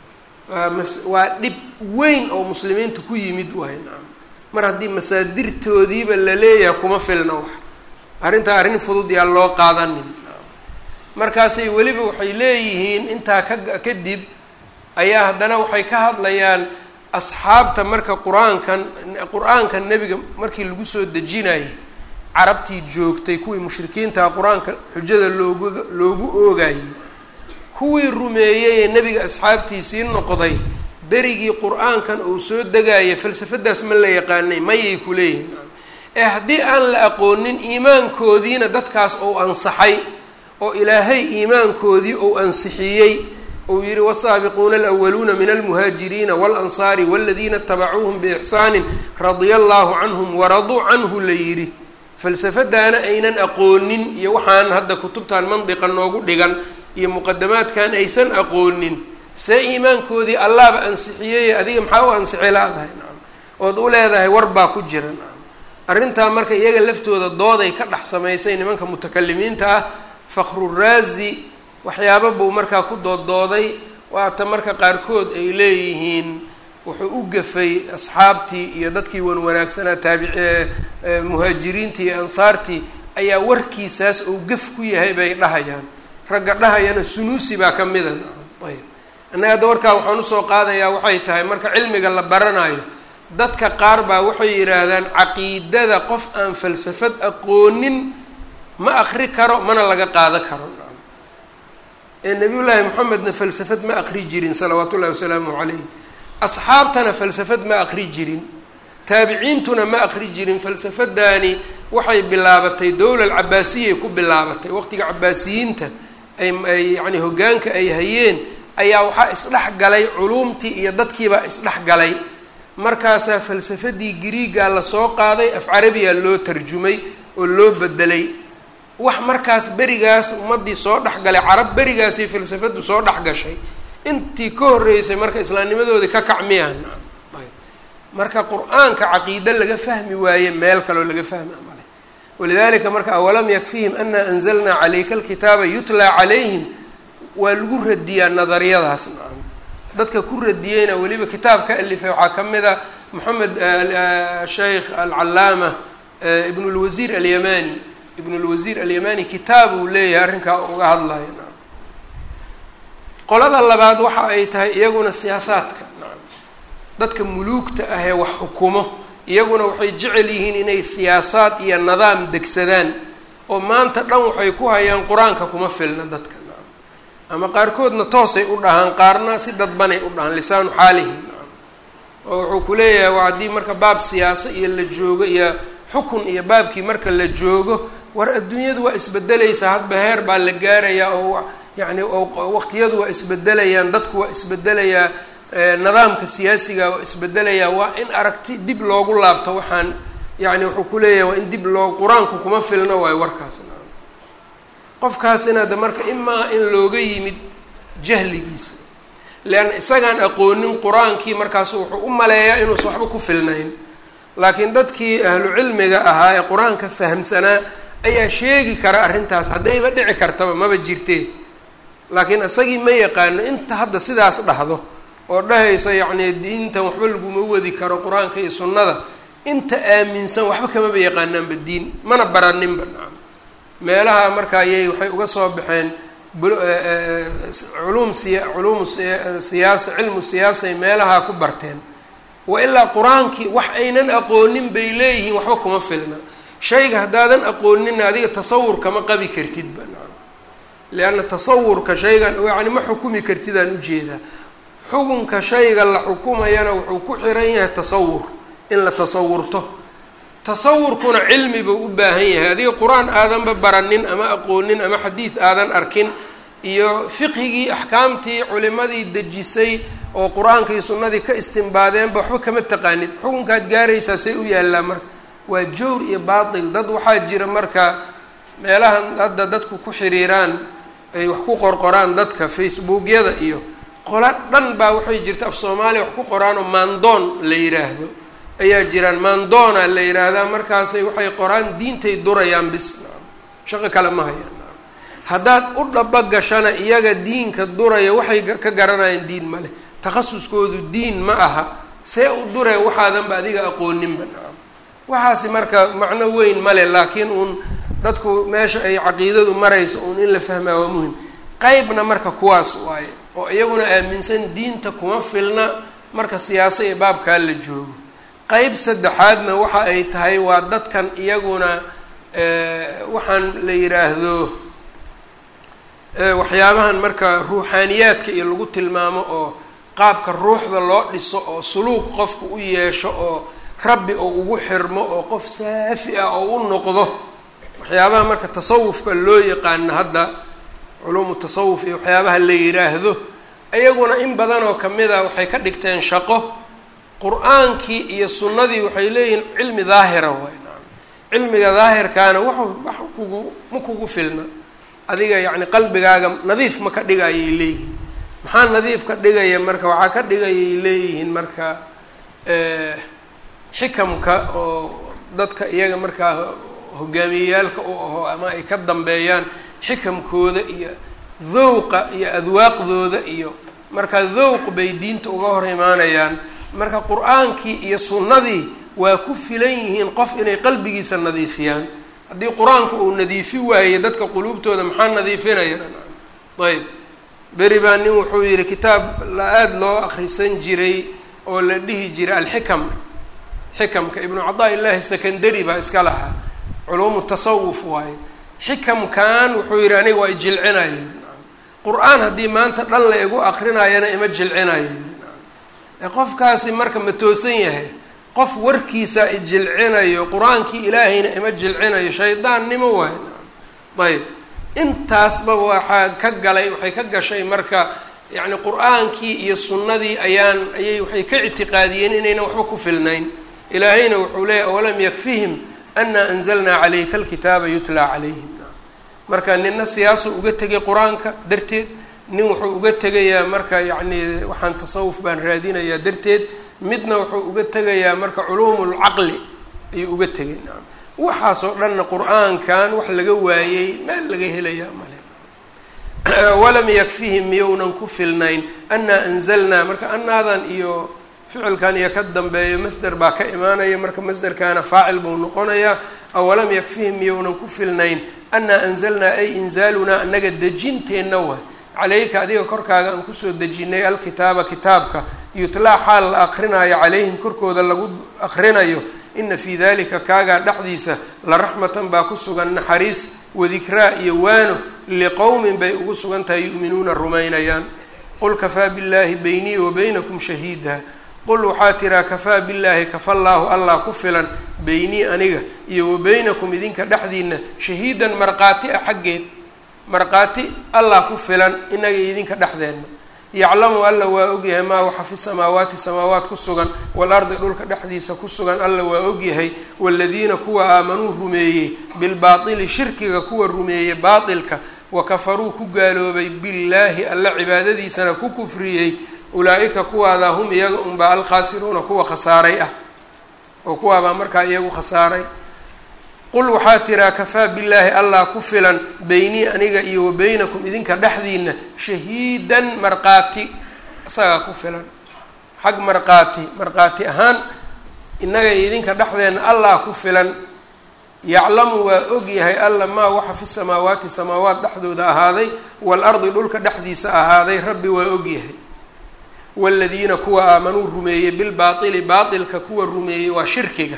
waa dhib weyn oo muslimiinta ku yimid waay nacam mar haddii masaadirtoodiiba la leeyahay kuma filna wax arrintaa arrin fudud yaa loo qaadanin markaasay weliba waxay leeyihiin intaa ka kadib ayaa haddana waxay ka hadlayaan asxaabta marka qur-aankan qur-aanka nebiga markii lagu soo dejinayay carabtii joogtay kuwii mushrikiintaha qur-aanka xujada loogu loogu oogayay kuwii rumeeyey ee nebiga asxaabtiisii noqday berigii qur-aankan uu soo degaya falsafadaas ma la yaqaanay mayay ku leeyihin ee haddii aan la aqoonin iimaankoodiina dadkaas ou ansaxay oo ilaahay iimaankoodii ou ansixiyey uu yihi wsaabiquuna alwaluuna min almuhaajiriina walansaari waladiina itabacuuhum biixsaanin radia allahu canhum waraduu canhu la yidhi falsafadaana aynan aqoonin iyo waxaan hadda kutubtan mandiqa noogu dhigan iyo muqadamaadkan aysan aqoonin see iimaankoodii allahba ansixiyey adiga maxaa u ansixi laadahay nacam ood u leedahay war baa ku jira nacam arrintaa marka iyaga laftooda dooday ka dhex samaysay nimanka mutakalimiinta ah fakhruraazi waxyaaba buu markaa ku dooddooday waata marka qaarkood ay leeyihiin wuxuu u gafay asxaabtii iyo dadkii wan wanaagsanaa taabic muhaajiriintii iyo ansaartii ayaa warkiisaas uu gaf ku yahay bay dhahayaan ragga dhahayana sunuusi baa ka mida ayb annaga hadda warkaa waxaan usoo qaadayaa waxay tahay marka cilmiga la baranayo dadka qaar baa waxay yidhaahdaan caqiidada qof aan falsafad aqoonin ma akri karo mana laga qaado karo ee nabiy llaahi moxamedna falsafad ma aqri jirin salawaatu ullahi wasalaamu calayh asxaabtana falsafad ma aqri jirin taabiciintuna ma aqri jirin falsafadaani waxay bilaabatay dowla alcabaasiyay ku bilaabatay waqtiga cabaasiyiinta ay ay yacni hoggaanka ay hayeen ayaa waxaa isdhex galay culuumtii iyo dadkiibaa isdhex galay markaasaa falsafadii griigaa lasoo qaaday af carabiya loo tarjumay oo loo bedelay wax markaas berigaas ummaddii soo dhexgalay carab berigaasay falsafadu soo dhex gashay intii ka horreysay marka islaamnimadoodii ka kacmiyaan marka qur-aanka caqiide laga fahmi waaye meel kaloo laga fahmi amale walidalika marka awalam yakfihim ana anzalnaa calayka alkitaaba yutlaa calayhim waa lagu radiyaa nadariyadaas nacam dadka ku radiyeyna weliba kitaab ka alifay waxaa ka mid a moxamed sheikh alcalaama ibn lwasiir alyamani ibn lwasiir alyamani kitaab uu leeyahay arrinkaa uga hadlaya nacam qolada labaad waxa ay tahay iyaguna siyaasaadka nacam dadka muluugta ah ee wax xukumo iyaguna waxay jecel yihiin inay siyaasaad iyo nidaam degsadaan oo maanta dhan waxay ku hayaan qur-aanka kuma filna dadka nacam ama qaarkoodna toosay u dhahaan qaarna si dadbanay u dhahaan lisaanu xaalihim nacam oo wuxuu ku leeyahay waa haddii marka baab siyaasa iyo la joogo iyo xukun iyo baabkii marka la joogo war adduunyadu waa isbedelaysaa hadba heer baa la gaarayaa oo yacni oo waqtiyadu waa isbedelayaan dadku waa isbedelayaa nidaamka siyaasiga waa isbedelayaa waa in aragti dib loogu laabto waxaan yani wuxuu ku leeyahay waa in dib loo qur-aanku kuma filno waayo warkaas qofkaasina de marka imaa in looga yimid jahligiisa leanna isagaan aqoonin qur-aankii markaasu wuxuu u maleeyaa inuusan waxba ku filnayn laakiin dadkii ahlu cilmiga ahaa ee qur-aanka fahamsanaa ayaa sheegi kara arrintaas haddayba dhici kartaba maba jirtee laakiin isagii ma yaqaano inta hadda sidaas dhahdo oo dhahaysa yacni diintan waxba laguma wadi karo qur-aanka iyo sunnada inta aaminsan waxba kamaba yaqaanaanba diin mana baraninba nacam meelaha marka ayay waxay uga soo baxeen culuum siya culuumu siyaasa cilmu siyaasay meelaha ku barteen wa ilaa qur-aankii wax aynan aqoonin bay leeyihiin waxba kuma filna shayga haddaadan aqooninna adiga tasawur kama qabi kartidba nacam lianna tasawurka shaygan yacni ma xukumi kartidaan ujeedaa xukunka shayga la xukumayana wuxuu ku xiran yahay tasawur in la tasawurto tasawurkuna cilmi buu u baahan yahay adiga qur-aan aadanba baranin ama aqoonin ama xadiid aadan arkin iyo fiqhigii axkaamtii culimadii dejisay oo qur-aanka iyo sunnadii ka istimbaadeenba waxba kama taqaanid xukunkaad gaaraysaa say u yaallaa marka waa jawr iyo baatil dad waxaa jira marka meelahan hadda dadku ku xiriiraan ay wax ku qorqoraan dadka facebookyada iyo qola dhan baa waxay jirta af soomaaliya wax ku qoraanoo maandoon la yidhaahdo ayaa jiraan maandoona la yidhaahdaa markaasay waxay qoraan diintay durayaan bis shaqo kale ma hayaan haddaad u dhaba gashana iyaga diinka duraya waxay ka garanayaan diin ma leh takhasuskoodu diin ma aha see u duree waxaadanba adiga aqooninba nacam waxaasi marka macno weyn male laakiin uun dadku meesha ay caqiidadu maraysa uun in la fahmaa waa muhim qeybna marka kuwaas waaye oo iyaguna aaminsan diinta kuma filna marka siyaasa iyo baabkaa la joogo qeyb saddexaadna waxa ay tahay waa dadkan iyaguna waxaan la yidhaahdo waxyaabahan marka ruuxaaniyaadka iyo lagu tilmaamo oo qaabka ruuxda loo dhiso oo suluuq qofka u yeesho oo rabbi oo ugu xirmo oo qof saafi ah oo u noqdo waxyaabaha marka tasawufka loo yaqaano hadda culuumu tasawuf iyo waxyaabaha la yidhaahdo iyaguna in badan oo kamida waxay ka dhigteen shaqo qur-aankii iyo sunnadii waxay leeyihiin cilmi daahira waay naam cilmiga daahirkaana wax wax kugu ma kugu filna adiga yacni qalbigaaga nadiif ma ka dhigayay leeyihiin maxaa nadiif ka dhigaya marka waxaa ka dhigayay leeyihiin marka xikamka oo dadka iyaga markaa hogaamiyeyaalka u aho ama ay ka dambeeyaan xikamkooda iyo dhowqa iyo adwaaqdooda iyo marka dhowq bay diinta uga hor imaanayaan marka qur-aankii iyo sunnadii waa ku filan yihiin qof inay qalbigiisa nadiifiyaan haddii qur-aanku uu nadiifi waaye dadka quluubtooda maxaa nadiifinaya ayb beri baa nin wuxuu yihi kitaab la aada loo akrisan jiray oo la dhihi jiray alxikam xikamka ibnu cadaa illaahi secondary baa iska lahaa culuumu tasawuf waaye xikamkan wuxuu yihi aniga waa ijilcinayo qur-aan haddii maanta dhan la igu akrinayana ima jilcinayo qofkaasi marka ma toosan yahay qof warkiisa ijilcinayo qur-aankii ilaahayna ima jilcinayo shaydaannimo waay ayb intaasba waxaa ka galay waxay ka gashay marka yacni qur-aankii iyo sunnadii ayaan ayay waxay ka ictiqaadiyeen inaynan waxba ku filnayn ilaahayna wuxuu leeyahy awalam yakfihim ana anzalnaa calayka alkitaaba yutlaa calayhim marka nina siyaasu uga tegay qur-aanka darteed nin wuxuu uga tegayaa marka yacni waxaan tasawuf baan raadinayaa darteed midna wuxuu uga tegayaa marka culuumulcaqli ayuu uga tegay nacam waxaasoo dhanna qur-aankan wax laga waayey meel laga helayaa male walam yakfihim miyounan ku filnayn anaa anzalnaa marka anaadan iyo ficilkan iyo ka dambeeyo masder baa ka imaanaya marka masderkaana faacil buu noqonayaa awalam yakfihim miyounan ku filnayn anaa anzalnaa ay inzaalunaa anaga dejinteenna waay calayka adiga korkaaga aan kusoo dejinay alkitaaba kitaabka yutlaa xaal la aqrinayo calayhim korkooda lagu aqrinayo ina fii dalika kaagaa dhexdiisa la raxmatan baa ku sugan naxariis wadikraa iyo waano liqowmin bay ugu sugan tahay yu'minuuna rumaynayaan qul kafaa billaahi beynii wa beynakum shahiida qul waxaa tiraa kafaa billaahi kafallaahu allah ku filan beynii aniga iyo wa beynakum idinka dhexdiina shahiidan markhaati ah xaggeed markhaati allah ku filan inaga idinka dhexdeenna yaclamu alla waa ogyahay maa waxa fi samaawaati samaawaat ku sugan waalardi dhulka dhexdiisa ku sugan alla waa ogyahay waaladiina kuwa aamanuu rumeeyey bilbaatili shirkiga kuwa rumeeyey baatilka wa kafaruu ku gaaloobay billaahi alla cibaadadiisana ku kufriyey ulaa-ika kuwaadaa hum iyaga unbaa alkhaasiruuna kuwa khasaaray ah oo kuwaabaa markaa iyagu khasaaray qul waxaa tiraa kafaa billaahi allah ku filan beynii aniga iyo wa beynakum idinka dhexdiina shahiidan markhaati isagaa ku filan xag markhaati markhaati ahaan innaga iyo idinka dhexdeenna allah ku filan yaclamu waa ogyahay alla maa waxa fi samaawaati samaawaat dhexdooda ahaaday waalardi dhulka dhexdiisa ahaaday rabbi waa ogyahay waaladiina kuwa aamanuu rumeeyey bilbaatili baatilka kuwa rumeeyey waa shirkiga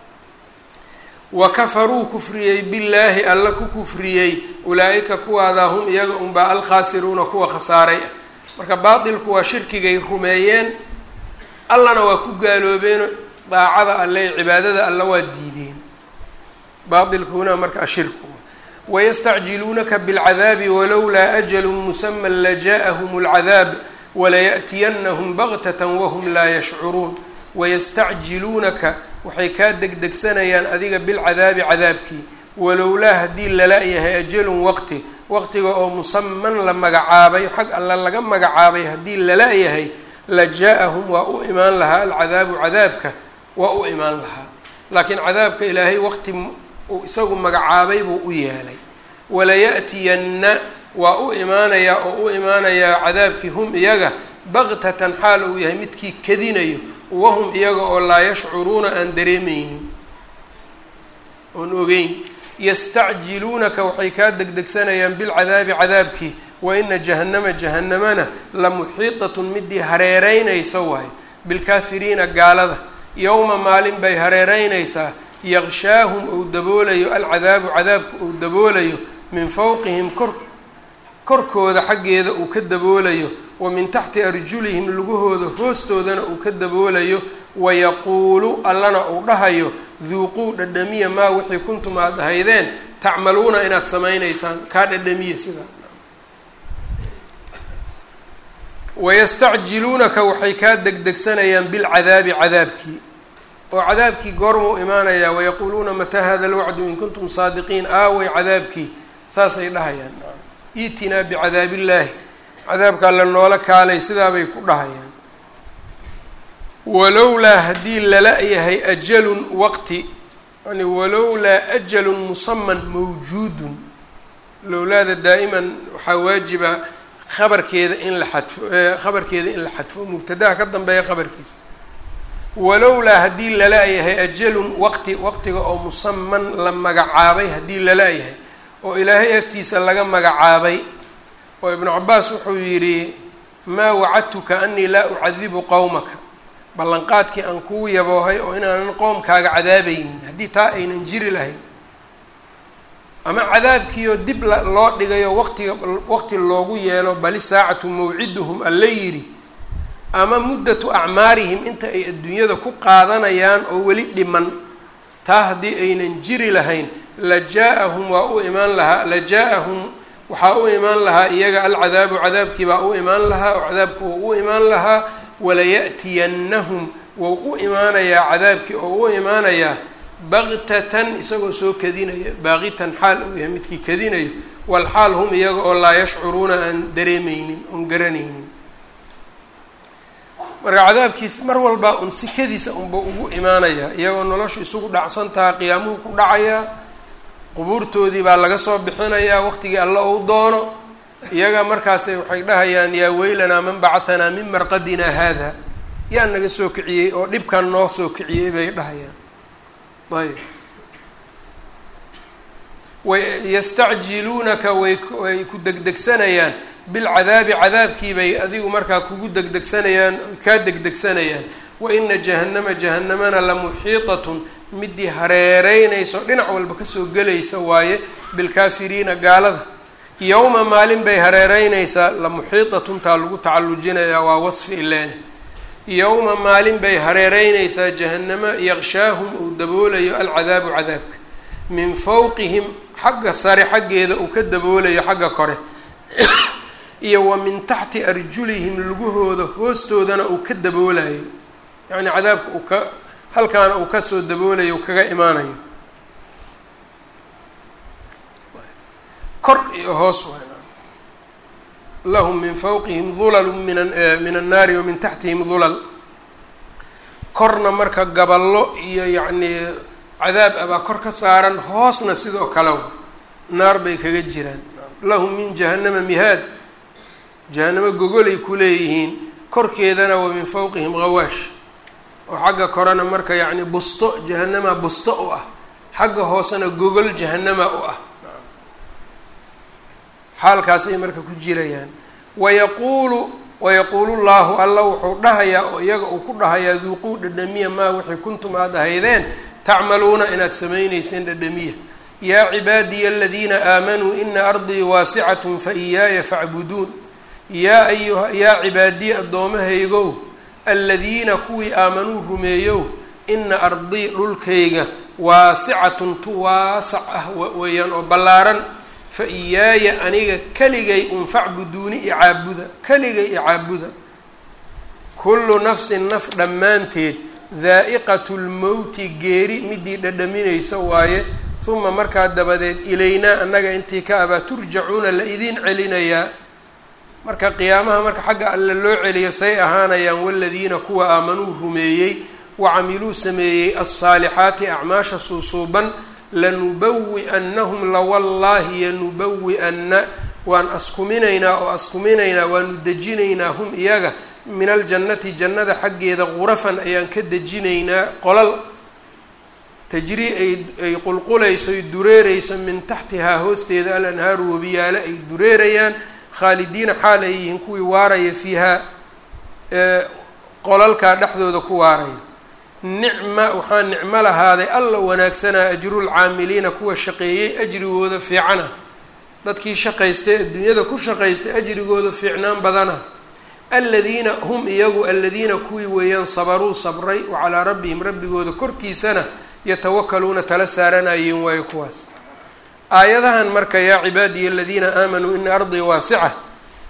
wa kafaruu kufriyey billaahi alla ku kufriyey ulaa-ika kuwaadaa hum iyaga unbaa alkhaasiruuna kuwa khasaaray ah marka baatilku waa shirkigay rumeeyeen allana waa ku gaaloobeen daacada alle cibaadada alla waa diideen baatilkuna marka ashirku wayastacjiluunaka bilcadaabi walowlaa ajalu musama lajaءahum اlcadaab walayaأtiyanahum baktata wahum laa yashcuruun wayastacjiluunaka waxay kaa degdegsanayaan adiga bilcadaabi cadaabkii walowlaa haddii lala yahay ajalun waqti waqtiga oo musaman la magacaabay xag alla laga magacaabay haddii lala yahay la jaa-ahum waa u imaan lahaa alcadaabu cadaabka waa u imaan lahaa laakiin cadaabka ilaahay waqti uu isagu magacaabay buu u yeelay walaya'tiyanna waa u imaanayaa oo u imaanayaa cadaabkii hum iyaga baktatan xaal uu yahay midkii kadinayo wahum iyaga oo laa yashcuruuna aan dareemeynin oon ogeyn yastacjiluunaka waxay kaa degdegsanayaan bilcadaabi cadaabkii wa ina jahannama jahanamana la muxiitatun midii hareereynaysa waayo bilkaafiriina gaalada yowma maalin bay hareereynaysaa yaqshaahum ou daboolayo alcadaabu cadaabku ou daboolayo min fowqihim kor korkooda xaggeeda uu ka daboolayo wa min taxti arjulihim lugahooda hoostoodana uu ka daboolayo wayaquulu allana uu dhahayo duuquu dhadhamiya maa wixii kuntum aada ahaydeen tacmaluuna inaad samaynaysaan kaa dhadhamiya sidaa wayastacjiluunaka waxay kaa degdegsanayaan bilcadaabi cadaabkii oo cadaabkii goormuu imaanayaa wayaquuluuna mataa hada alwacdu in kuntum saadiqiin aaway cadaabkii saasay dhahayaan iitinaa bicadaabillaahi cadaabkaa la noola kaalay sidaabay ku dhahayaan walowlaa haddii lala yahay ajalun waqti yani walowlaa ajalun musaman mawjuudun lowlaada daa'iman waxaa waajiba khabarkeeda in la xadfo khabarkeeda in la xadfo mubtadaha ka dambeeya khabarkiisa walowlaa haddii lala-yahay ajalun waqti waqtiga oo musaman la magacaabay haddii lala-yahay oo ilaahay agtiisa laga magacaabay oo ibnu cabaas wuxuu yidhi maa wacadtuka anii laa ucadibu qowmaka ballanqaadkii aan kuu yaboohay oo inaanan qoomkaaga cadaabaynin haddii taa aynan jiri lahayn ama cadaabkiioo dib loo dhigayo waqtiga waqti loogu yeelo bali saacatu mawciduhum alla yidhi ama muddatu acmaarihim inta ay adduunyada ku qaadanayaan oo weli dhiman taa haddii aynan jiri lahayn la jaa-ahum waa u imaan lahaa la jaa-ahum waxaa u imaan lahaa iyaga alcadaabu cadaabkii baa u imaan lahaa oo cadaabku wau u imaan lahaa walaya'tiyannahum wou u imaanayaa cadaabkii oo u imaanayaa baktatan isagoo soo kadinaya baaqitan xaal uu yahay midkii kadinayo walxaal hum iyaga oo laa yashcuruuna aan dareemeynin oon garanaynin marka cadaabkiis mar walbaa un sikadiisa unba ugu imaanayaa iyagoo noloshu isugu dhacsantaha qiyaamuhu ku dhacayaa qubuurtoodii baa laga soo bixinayaa waqtigii alla ou doono iyaga markaasay waxay dhahayaan yaa weylanaa man bacahanaa min marqadinaa haada yaa naga soo kiciyey oo dhibkan noo soo kiciyey bay dhahayaan ayb wayastacjiluunaka way way ku degdegsanayaan bilcadaabi cadaabkiibay adigu markaa kugu degdegsanayaan kaa degdegsanayaan wa ina jahannama jahanamana la muxiitatun midii hareereynayso dhinac walba kasoo gelaysa waaye bilkaafiriina gaalada yowma maalin bay hareereynaysaa la muxiitatun taa lagu tacallujinayaa waa wasfi ileene yowma maalin bay hareereynaysaa jahanamo yaqshaahum uu daboolayo alcadaabu cadaabka min fawqihim xagga sare xaggeeda uu ka daboolayo xagga kore iyo wa min taxti arjulihim lugahooda hoostoodana uu ka daboolayo yacni cadaabka uu ka halkaana uu kasoo daboolayo kaga imaanayo kor iyo hoos lahum min fawqihim dulalu min min annaari wa min taxtihim dulal korna marka gaballo iyo yacnii cadaab abaa kor ka saaran hoosna sidoo kale naar bay kaga jiraan lahum min jahannama mihaad jahanamo gogolay ku leeyihiin korkeedana wa min fawqihim hawaash oo xagga korena marka yacni busto jahanama busto u ah xagga hoosena gogol jahanama u ah xaalkaasay marka ku jirayaan wayaquulu wayaquulu llaahu alla wuxuu dhahayaa oo iyaga uu ku dhahayaa duuquu dhadhamiya maa wixii kuntum aada ahaydeen tacmaluuna inaad samaynayseen dhadhamiya yaa cibaadiya aladiina aamanuu ina ardii waasicatun fa iyaaya facbuduun yaa ayuha yaa cibaadiya addoommahaygow aladiina kuwii aamanuu rumeeyow ina ardii dhulkayga waasicatun tu waasac ah weeyaan oo ballaaran fa iyaaya aniga keligay un facbuduuni icaabuda keligay icaabuda kullu nafsin naf dhammaanteed daa'iqatu lmowti geeri midii dhadhaminaysa waaye uma markaa dabadeed ilaynaa annaga intii ka abaa turjacuuna la idiin celinayaa marka qiyaamaha marka xagga alle loo celiyo say ahaanayaan waladiina kuwa aamanuu rumeeyey wacamiluu sameeyey alsaalixaati acmaasha suusuuban lanubawi-annahum lawallaahi yanubawi-anna waan askuminaynaa oo askuminaynaa waanu dejinaynaa hum iyaga min aljannati jannada xaggeeda qurafan ayaan ka dejinaynaa qolal tajrii ay ay qulqulayso ay dureereyso min taxtihaa hoosteeda alanhaaru wabiyaale ay dureerayaan khaalidiina xaal ay yihiin kuwii waaraya fiihaa qolalkaa dhexdooda ku waaraya nicma waxaa nicmo lahaaday alla wanaagsanaa ajrulcaamiliina kuwa shaqeeyey ajrigooda fiicana dadkii shaqaystay adduunyada ku shaqaystay ajrigooda fiicnaan badana aladiina hum iyagu aladiina kuwii weeyaan sabaruu sabray wa calaa rabbihim rabbigooda korkiisana yatawakaluuna tala saaranayeen waayo kuwaas aayadahan marka yaa cibaadiya aladiina aamanuu ina ardii waasica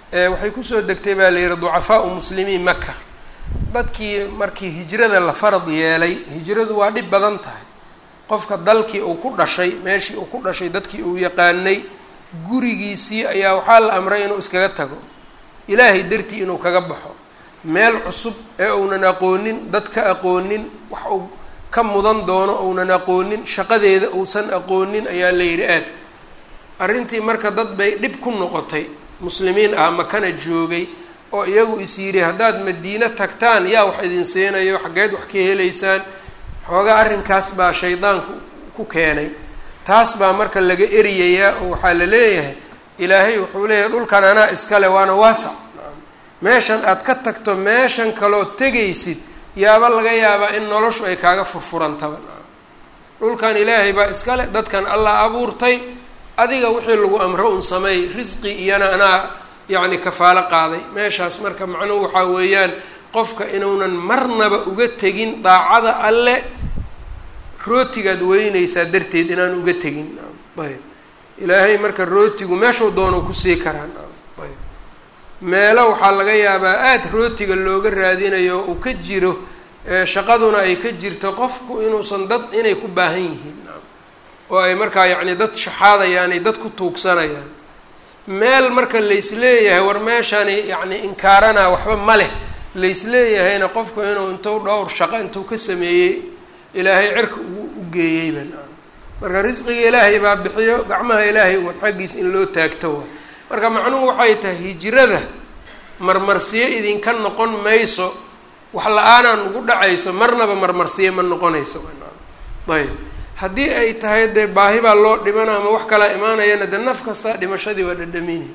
waxay kusoo degtay baa la yihi ducafaau muslimiin maka dadkii markii hijrada la farad yeelay hijradu waa dhib badan tahay qofka dalkii uu ku dhashay meeshii uu ku dhashay dadkii uu yaqaanay gurigiisii ayaa waxaa la amray inuu iskaga tago ilaahay dartii inuu kaga baxo meel cusub ee uunan aqoonin dad ka aqoonin wax uu ka mudan doono uunan aqoonin shaqadeeda uusan aqoonin ayaa la yidhi aad arrintii marka dad bay dhib ku noqotay muslimiin ah makana joogay oo iyagu is yidhi haddaad madiine tagtaan yaa wax idin siinayo xaggeed wax ka helaysaan xoogaa arrinkaas baa shaydaanku ku keenay taas baa marka laga eriyayaa oo waxaa la leeyahay ilaahay wuxuu leeyahay dhulkan anaa iskale waana waasac meeshan aad ka tagto meeshan kaloo tegaysid yaaba laga yaabaa in noloshu ay kaaga furfurantaba dhulkan ilaahay baa iskale dadkan allah abuurtay adiga wixii lagu amro un sameey risqi iyana anaa yacni kafaalo qaaday meeshaas marka macnuhu waxaa weeyaan qofka inuunan marnaba uga tegin daacada alle rootigaad weynaysaa darteed inaan uga tegin ayb ilaahay marka rootigu meeshuu doono kusii karaan ayb meelo waxaa laga yaabaa aada rootiga looga raadinayo uu ka jiro shaqaduna ay ka jirto qofku inuusan dad inay ku baahan yihiin oo ay markaa yacni dad shaxaadayaan ay dad ku tuugsanayaan meel marka laysleeyahay war meeshani yacni inkaarana waxba ma leh laysleeyahayna qofku inuu intuu dhowr shaqo intuu ka sameeyey ilaahay cirka ugu u geeyeyba marka risqiga ilaahay baa bixiyo gacmaha ilaahay uun xaggiis in loo taagto wa marka macnuhu waxay tahay hijrada marmarsiyo idinka noqon mayso wax la-aanaa nugu dhacayso marnaba marmarsiyo ma noqonayso ayb haddii ay tahay dee baahi baa loo dhimana ama wax kalaa imaanayana dee naf kasta dhimashadii waa dhadhamini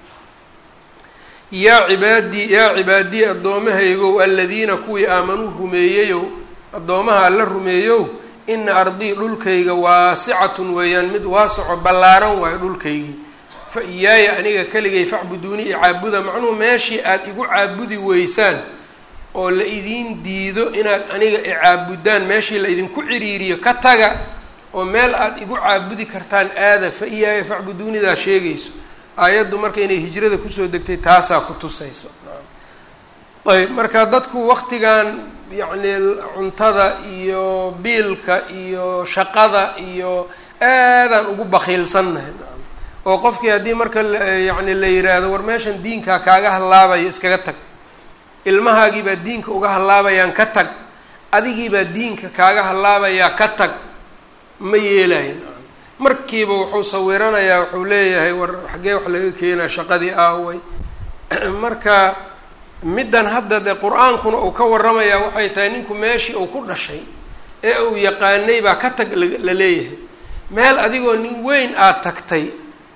yaa cibaadii yaa cibaadii addoommahaygow aladiina kuwii aamanuu rumeeyeyow addoomaha alla rumeeyow ina ardii dhulkayga waasicatun weeyaan mid waasaco ballaaran waayo dhulkaygii fa iyaaya aniga keligay facbuduuni icaabuda macnuhu meeshii aada igu caabudi weysaan oo la idiin diido inaad aniga icaabudaan meeshii la idinku ciriiriyo ka taga oo meel aada igu caabudi kartaan aada fa iyaaya facbuduunidaa sheegayso aayaddu marka inay hijrada kusoo degtay taasaa ku tusayso ayb marka dadku waqtigan yacni cuntada iyo biilka iyo shaqada iyo aadaan ugu bakiilsannahay oo qofkii haddii marka yacni la yiraahdo war meeshan diinkaa kaaga hallaabayo iskaga tag ilmahaagii baa diinka uga hallaabayaan ka tag adigiibaa diinka kaaga hallaabayaa ka tag ma yeelayan markiiba wuxuu sawiranayaa wuxuu leeyahay war xaggee wax laga keenaa shaqadii aaway marka middan hadda dee qur-aankuna uu ka warramayaa waxay tahay ninku meeshii uu ku dhashay ee uu yaqaanay baa ka tag la leeyahay meel adigoo nin weyn aada tagtay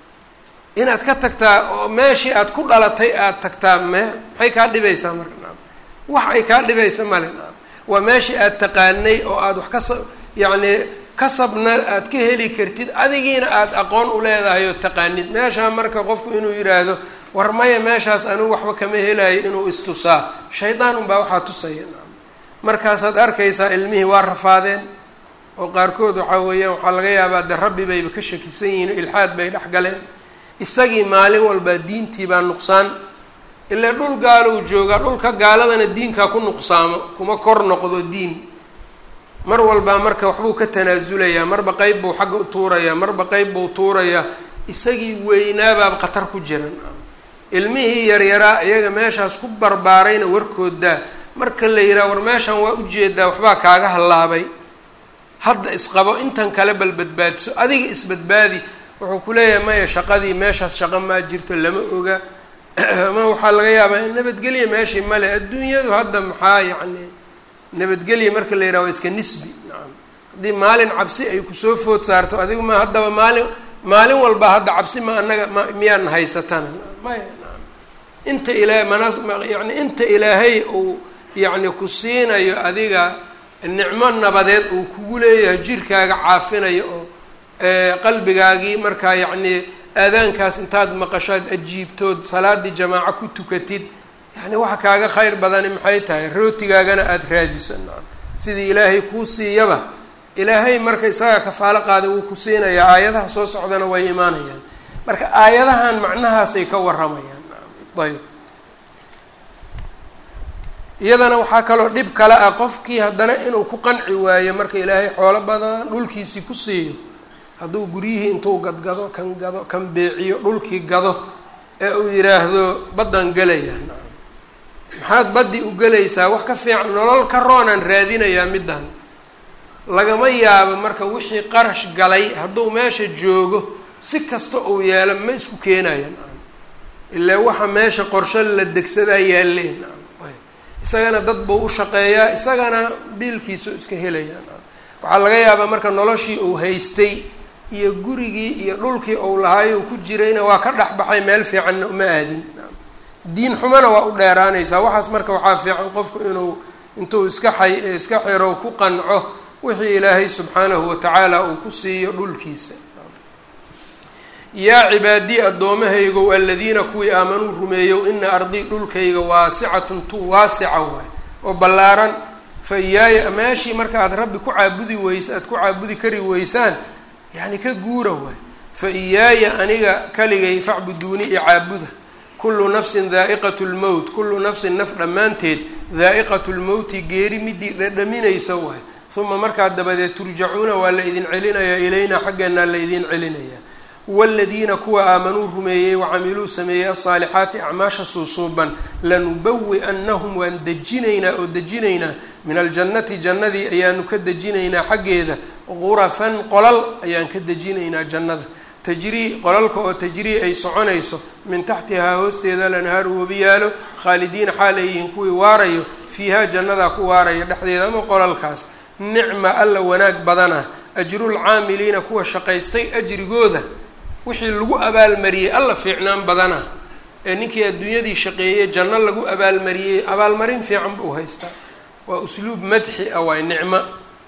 inaad ka tagtaa oo meeshii aada ku dhalatay aada tagtaa me maxay kaa dhibaysaa marka naam wax ay kaa dhibaysa male naam waa meeshii aada taqaanay oo aada wax kasa yacni kasabna aada ka heli kartid adigiina aada aqoon u leedahay oo taqaanid meeshaa marka qofku inuu yidhaahdo war maya meeshaas anigu waxba kama helayo inuu istusaa shaydaan unbaa waxaa tusaya naam markaasaad arkaysaa ilmihii waa rafaadeen oo qaarkood waxaa weeyaan waxaa laga yaabaa de rabbi bayba ka shakisan yihiin ilxaad bay dhex galeen isagii maalin walbaa diintii baa nuqsaan ilaa dhul gaalow joogaa dhulka gaaladana diinkaa ku nuqsaamo kuma kor noqdo diin mar walbaa marka waxbuu ka tanaasulayaa marba qeyb buu xagga u tuurayaa marba qeyb buu tuurayaa isagii weynaabaaba khatar ku jiran ilmihii yaryaraa iyaga meeshaas ku barbaarayna warkoodaa marka la yidhaha war meeshan waa ujeedaa waxbaa kaaga hallaabay hadda isqabo intan kale bal badbaadiso adiga isbadbaadi wuxuu ku leeyahay maya shaqadii meeshaas shaqo maa jirto lama oga ama waxaa laga yaabaa in nabadgelya meeshii male adduunyadu hadda maxaa yacni nabadgelya marka la yidhaha waa iska nisbi nacam haddii maalin cabsi ay kusoo food saarto adigu ma haddaba maalin maalin walba hadda cabsi ma anaga ma miyaana haysatana maya nacam inta ilaa manas yani inta ilaahay uu yacni ku siinayo adiga nicmo nabadeed uu kugu leeyahay jirkaaga caafinayo oo qalbigaagii markaa yacnii aadaankaas intaad maqashaad ajiibtood salaadii jamaaco ku tukatid yani waxa kaaga khayr badani maxay tahay rootigaagana aada raadiso nacam sidii ilaahay kuu siiyaba ilaahay marka isagaa kafaalo qaaday wuu ku siinayaa aayadaha soo socdana way imaanayaan marka aayadahan macnahaasay ka warramayaan ayb iyadana waxaa kaloo dhib kale ah qofkii haddana inuu ku qanci waayo marka ilaahay xoolo badan dhulkiisii ku siiyo hadduu guryihii intuu gadgado kan gado kan beeciyo dhulkii gado ee uu yidhaahdo baddan gelaya maxaad baddi u gelaysaa wax ka fiican nolol ka roonaan raadinayaa middan lagama yaabo marka wixii qarash galay hadduu meesha joogo si kasta uu yeelo ma isku keenayan ilaa waxa meesha qorshe la degsadaa yaalleen isagana dad buu u shaqeeyaa isagana biilkiisu iska helayaan waxaa laga yaabaa marka noloshii uu haystay iyo gurigii iyo dhulkii uu lahaay uu ku jirayna waa ka dhexbaxay meel fiicanna uma aadin diin xumana waa u dheeraanaysaa waxaas marka waxaa fiican qofku inuu intuu iska xay iska xiro ku qanco wixii ilaahay subxaanahu watacaala uu ku siiyo dhulkiisa yaa cibaadii addoommahaygow aladiina kuwii aamanuu rumeeyow ina ardii dhulkayga waasicatun tu waasica waay oo ballaaran fa iyaaya meeshii marka aad rabbi ku caabudi weysa aad ku caabudi kari weysaan yacni ka guura waay fa iyaaya aniga kaligay facbuduuni iyo caabuda kullu nafsin daa'iqatu lmowt kullu nafsin naf dhammaanteed daa'iqatu lmowti geeri midii dhadhaminaysa waay uma markaa dabadeed turjacuuna waa la idin celinayaa ilaynaa xaggeenaa la idin celinayaa waaladiina kuwa aamanuu rumeeyey wacamiluu sameeyey alsaalixaati acmaasha suusuuban lanubawi-annahum waan dejinaynaa oo dejinaynaa min aljannati jannadii ayaanu ka dejinaynaa xaggeeda gurafan qolal ayaan ka dejinaynaa jannada tajrii qolalka oo tajrii ay soconayso min taxtihaa hoosteeda lanhaaru webiyaalo khaalidiina xaaleyihiin kuwii waarayo fiihaa jannadaa ku waaraya dhexdeeda ama qolalkaas nicma alla wanaag badana ajrulcaamiliina kuwa shaqaystay ajrigooda wixii lagu abaalmariyey alla fiicnaan badana ee ninkii adduunyadii shaqeeyey janno lagu abaalmariyey abaalmarin fiican buu haystaa waa usluub madxi ah waay nicmo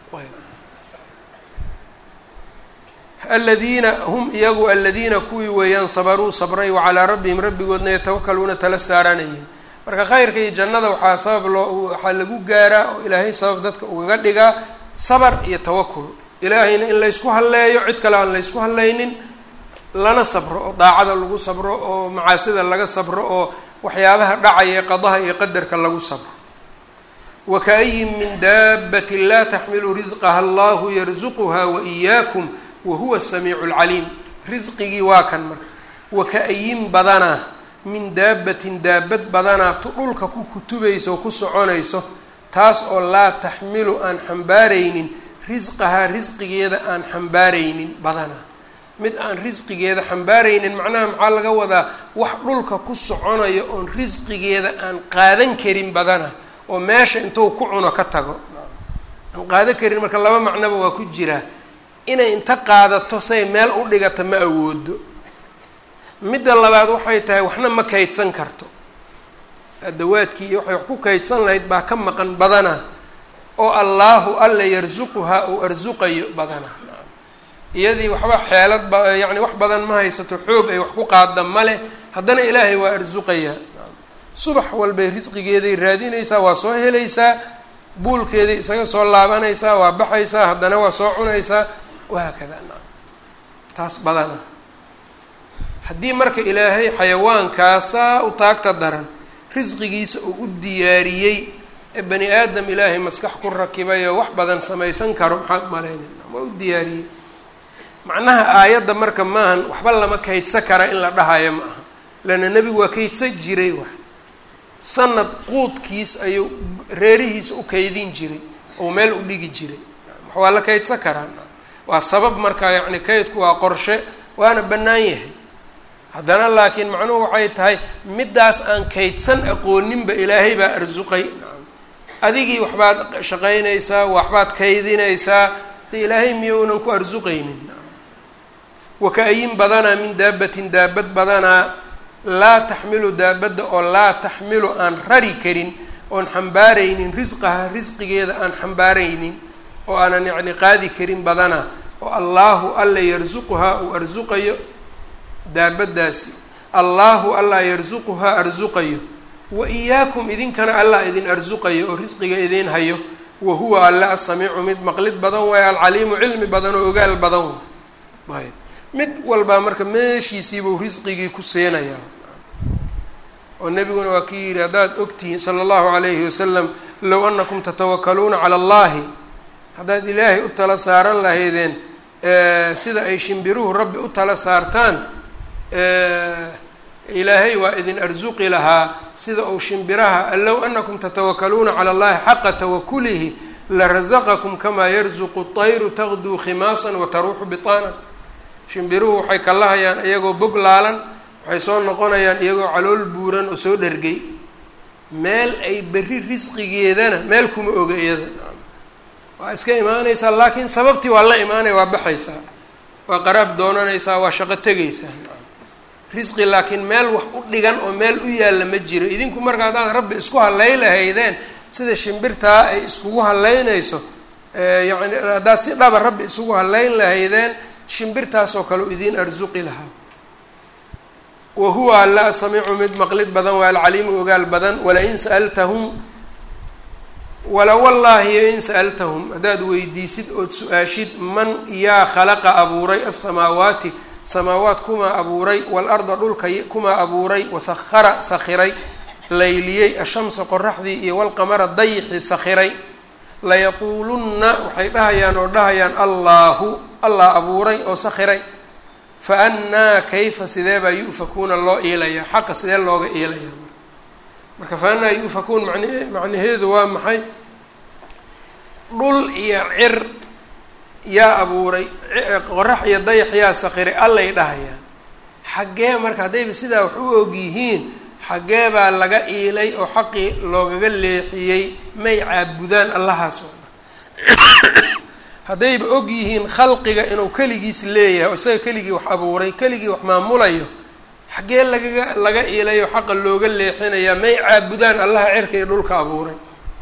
aladiina hum iyagu aladiina kuwii weeyaan sabaruu sabray wacalaa rabbihim rabbigoodna yatawakaluuna tala saaranayeen marka khayrka iyo jannada waxaa sabab loo waxaa lagu gaaraa oo ilaahay sabab dadka ugaga dhigaa sabar iyo tawakul ilaahayna in laysku halleeyo cid kale aan laysku hallaynin lana sabro oo daacada lagu sabro oo macaasida laga sabro oo waxyaabaha dhacaya qadaha iyo qadarka lagu sabro wakaayin min daabatin laa taxmilu risqaha allahu yarzuquha waiyaakum wahuwa samiicu lcaliim risqigii waa kan marka waka-ayin badanaa min daabatin daabad badanaa tu dhulka ku kutubayso oo ku soconayso taas oo laa taxmilu aan xambaaraynin risqahaa risqigeeda aan xambaaraynin badanaa mid aan risqigeeda xambaaraynin macnaha maxaa laga wadaa wax dhulka ku soconayo oon risqigeeda aan qaadan karin badana oo meesha intuu ku cuno ka tago aan qaadan karin marka laba macnoba waa ku jiraa inay inta qaadato say meel u dhigata ma awoodo midda labaad waxay tahay waxna ma kaydsan karto adawaadkii iyo waxay wax ku kaydsan lahayd baa ka maqan badana oo allaahu alla yarsuquhaa uu arsuqayo badana iyadii waxba xeelad ba yacni wax badan ma haysato xoog ay wax ku qaada ma leh haddana ilaahay waa arsuqayaa subax walbay risqigeeday raadinaysaa waa soo helaysaa buulkeeday isaga soo laabanaysaa waa baxaysaa haddana waa soo cunaysaa wahaakada taas badana haddii marka ilaahay xayawaankaasaa u taagta daran risqigiisa uu u diyaariyey ee bani aadam ilaahay maskax ku rakibay oo wax badan samaysan karo maxaad malaynayna waa u diyaariyey macnaha aayadda marka maahan waxba lama kaydsa kara in la dhahayo ma aha leanna nebigu waa kaydsa jiray wax sanad quudkiis ayuu reerihiisa u kaydin jiray oo meel u dhigi jiray waa la kaydsan karaa waa sabab marka yacni kaydku waa qorshe waana bannaan yahay haddana laakiin macnuhu waxay tahay middaas aan kaydsan aqooninba ilaahay baa arsuqay adigii waxbaad shaqaynaysaa waxbaad kaydinaysaa de ilaahay miyounan ku arsuqaynin waka-ayin badanaa min daabatin daabad badanaa laa taxmilu daabadda oo laa taxmilu aan rari karin oon xambaaraynin risqaha risqigeeda aan xambaaraynin oo aanan yacni qaadi karin badanaa oo allaahu alla yarsuquhaa uu arsuqayo daabaddaasi allaahu allaa yarsuquhaa arsuqayo wa iyaakum idinkana allah idin arsuqayo oo risqiga idiin hayo wa huwa alla asamiicu mid maqlid badan waayo alcaliimu cilmi badan oo ogaal badan waay ayb mid walbaa marka meeshiisiibuu risqigii ku siinayaa oo nebiguna waa kii yidhi haddaad ogtihiin sala allahu calayhi wasalam low anakum tatawakaluuna cala allahi haddaad ilaahay u tala saaran lahaydeen sida ay shimbiruhu rabbi u tala saartaan ilaahay waa idin arsuqi lahaa sida uu shimbiraha low anakum tatawakaluuna cala allahi xaqa tawakulihi larasaqakum kamaa yarzuqu طayru taqduu khimaasan wataruuxu bitaanan shimbiruhu waxay kalahayaan iyagoo bog laalan waxay soo noqonayaan iyagoo calool buuran oo soo dhergay meel ay berri risqigeedana meel kuma oga iyada waa iska imaanaysaa laakiin sababtii waa la imaanaya waa baxaysaa waa qaraab doonanaysaa waa shaqo tegaysaa risqi laakiin meel wax u dhigan oo meel u yaalla ma jiro idinku marka haddaad rabbi isku halay lahaydeen sida shimbirtaa ay iskugu halaynayso yacni haddaad si dhaba rabbi isugu halayn lahaydeen shimbirtaasoo kale u idiin arsuqi lahaa wa huwa alla samiicu mid maqlid badan waa alcaliimu ogaal badan walain sa'altahum wala wallaahi in sa'altahum haddaad weydiisid ood su-aashid man yaa khalaqa abuuray asamaawaati samaawaat kumaa abuuray waalarda dhulka kumaa abuuray wasahara sakhiray layliyey ashamsa qoraxdii iyo walqamara dayixii sakhiray layaquulunna waxay dhahayaan oo dhahayaan allaahu allah abuuray oo sakhiray fa annaa kayfa sidee baa yu'fakuuna loo iilayaa xaqa sidee looga iilayaa marka fa annaa yu'fakuun man macnaheedu waa maxay dhul iyo cir yaa abuuray qorax iyo dayax yaa sakhiray allay dhahayaan xaggee marka haddayba sidaa wax u og yihiin xaggee baa laga iilay oo xaqii loogaga leexiyey may caabudaan allahaas haddayba og yihiin khalqiga inuu keligiis leeyahay oo isaga keligii wax abuuray keligii wax maamulayo xaggee lagaga laga iilay oo xaqa looga leexinayaa may caabudaan allaha cirka iyo dhulka abuuray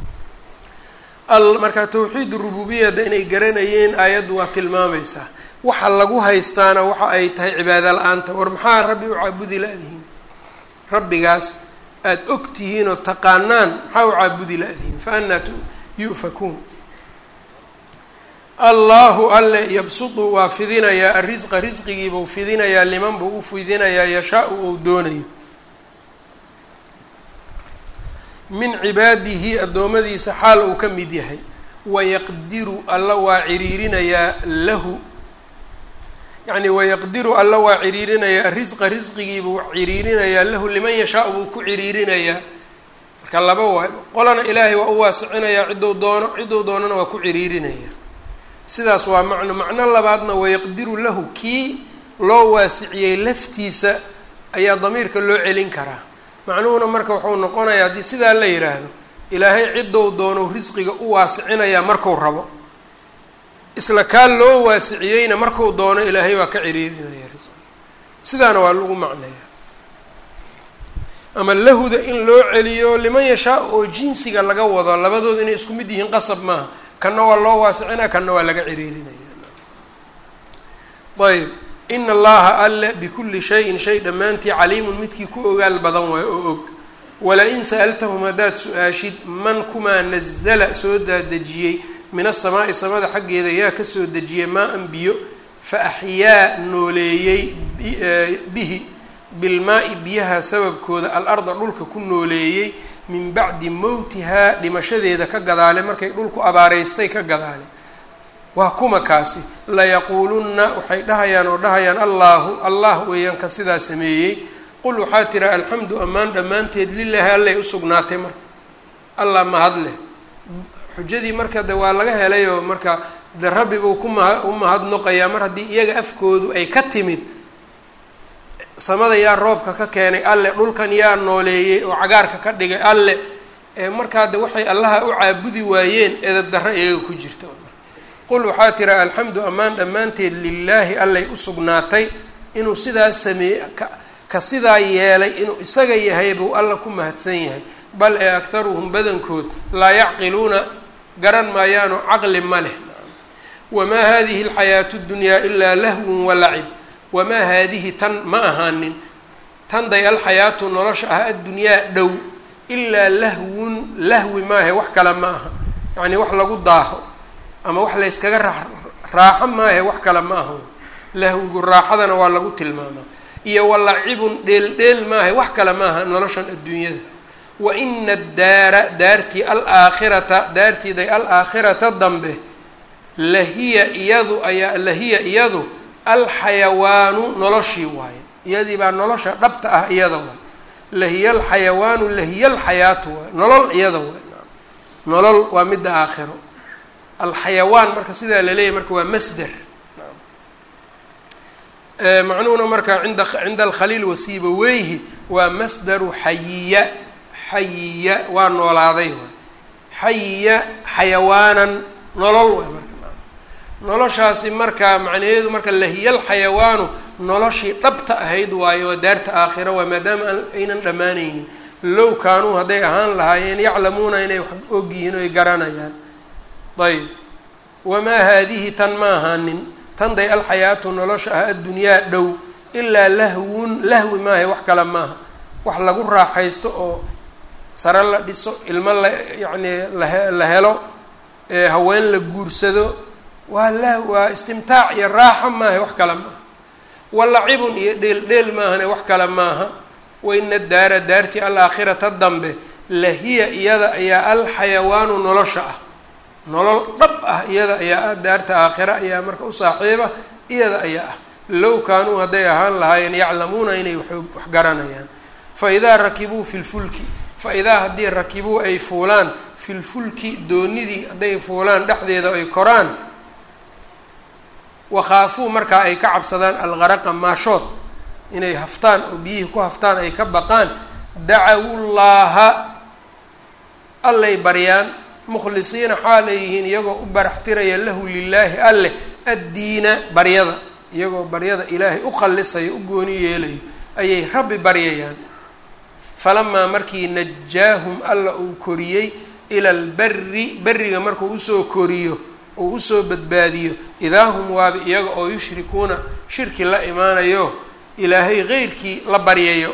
marka tawxiid rububiyada inay garanayeen aayaddu waa tilmaamaysaa waxa lagu haystaana waxa ay tahay cibaado la-aanta war maxaa rabbi u caabudi la-dihiin rabbigaas aada og tihiin oo taqaanaan maxaa u caabudi la-dihiin fa anaa yu'fakuun allahu alle yabsudu waa fidinayaa arisqa risqigiibuu fidinayaa liman buu u fidinayaa yashaa-u ou doonayo min cibaadihi addoommadiisa xaal uu ka mid yahay wayaqdiru alla waa ciriirinayaa lahu yacni wayaqdiru alla waa ciriirinayaa risqa risqigiibuu ciriirinayaa lahu liman yashaa buu ku ciriirinayaa marka laba waay qolana ilaahay waa u waasicinayaa ciddou doono ciddou doonana waa ku ciriirinayaa sidaas waa macno macno labaadna wayaqdiru lahu kii loo waasiciyey laftiisa ayaa damiirka loo celin karaa macnuhuna marka wuxuu noqonayaa haddii sidaa la yidhaahdo ilaahay ciddou doonou risqiga u waasicinayaa marku rabo isla kaa loo waasiciyeyna marku doono ilaahay waa ka ciriirinaya risqiga sidaana waa lagu macnaya ama lahuda in loo celiyo liman yashaa oo jinsiga laga wado labadooda inay isku mid yihiin qasab maaha kanna waa loo waasicinaya kanna waa laga ciriirinaya ayb ina allaha alle bikulli shayin shay dhammaantii caliimun midkii ku ogaal badan waayo oo og wala-in sa'altahum haddaad su-aashid man kumaa nazala soo daadejiyey min asamaa'i samada xaggeeda yaa kasoo dejiyey maa-an biyo fa axyaa nooleeyey bihi bilmaa-i biyaha sababkooda al-arda dhulka ku nooleeyey min bacdi mowtihaa dhimashadeeda ka gadaale markay dhulku abaareystay ka gadaale waa kuma kaasi layaquulunna waxay dhahayaan oo dhahayaan allaahu allah weeyaan ka sidaa sameeyey qul waxaa tira alxamdu ammaan dhammaanteed lilaahi allay usugnaatay marka allah mahad leh xujadii marka de waa laga helayoo marka de rabbi buu kuma u mahadnoqayaa mar haddii iyaga afkoodu ay ka timid samada yaa roobka ka keenay alle dhulkan yaa nooleeyey oo cagaarka ka dhigay alle markaa de waxay allaha u caabudi waayeen edab darro iyaga ku jirta qul waxaa tira alxamdu ammaan dhammaanteed lilaahi allay usugnaatay inuu sidaa sameeye ka sidaa yeelay inuu isaga yahay buu alla ku mahadsan yahay bal ee aktaruhum badankood laa yacqiluuna garan maayaanoo caqli ma leh wamaa hadihi alxayaatu ddunyaa ilaa lahwun walacib wamaa haadihi tan ma ahaanin tan day alxayaatu nolosha ah addunyaa dhow ilaa lahwun lahwi maahe wax kale ma aha yacnii wax lagu daaho ama wax layskaga raa raaxo maahe wax kale ma aha lahwigu raaxadana waa lagu tilmaamaa iyo walacibun dheeldheel maahay wax kale maaha noloshan adduunyada wa ina addaara daartii alaakhirata daartiiday alaakhirata dambe lahiya iyadu ayaa lahiya iyadu alxayawaanu noloshii waaye iyadii baa nolosha dhabta ah iyada waay lahiya alxayawaanu lahiya alxayaatu waay nolol iyada waay nolol waa midda aakhiro alxayawaan marka sidaa laleeyahy marka waa masder macnuhuna marka inda cinda alkhaliil wasiibaweyhi waa masdaru xayiya xayiya waa noolaaday waay xayiya xayawaanan nolol waay marka noloshaasi marka macnaheedu marka lahiya alxayawaanu noloshii dhabta ahayd waayo waa daarta aakhira waay maadaama aynan dhammaanaynin low kaanuu hadday ahaan lahaayeen yaclamuuna inay wax og yihiin oy garanayaan ayb wamaa haadihi tan ma ahaanin tan day alxayaatu nolosha ah addunyaa dhow ilaa lahwun lahwi maaha wax kale maaha wax lagu raaxaysto oo sare la dhiso ilmo la yacni lahe la helo haween la guursado waa lah waa istimtaac iyo raaxo maaha wax kale maaha walacibun iyo dheel dheel maahane wax kale maaha waina daara daartii alaakhirata dambe lahiya iyada ayaa alxayawaanu nolosha ah nolol dhab ah iyada ayaa ah daarta aakhira ayaa marka u saaxiiba iyada ayaa ah low kaanuu hadday ahaan lahaayeen yaclamuuna inay wax garanayaan fa idaa rakibuu fi lfulki fa idaa haddii rakibuu ay fuulaan fi lfulki doonidii hadday fuulaan dhexdeeda ay koraan wakhaafuu markaa ay ka cabsadaan alqaraqa maashood inay haftaan oo biyihii ku haftaan ay ka baqaan dacawullaaha allay baryaan mukhlisiina xaalay yihiin iyagoo u baraxtiraya lahu lilaahi alleh addiina baryada iyagoo baryada ilaahay u qallisayo u gooni yeelayo ayay rabbi baryayaan falamaa markii najaahum alla uu koriyey ila alberi beriga markuu usoo koriyo uu usoo badbaadiyo idaa hum waaba iyaga oo yushrikuuna shirki la imaanayo ilaahay keyrkii la baryayo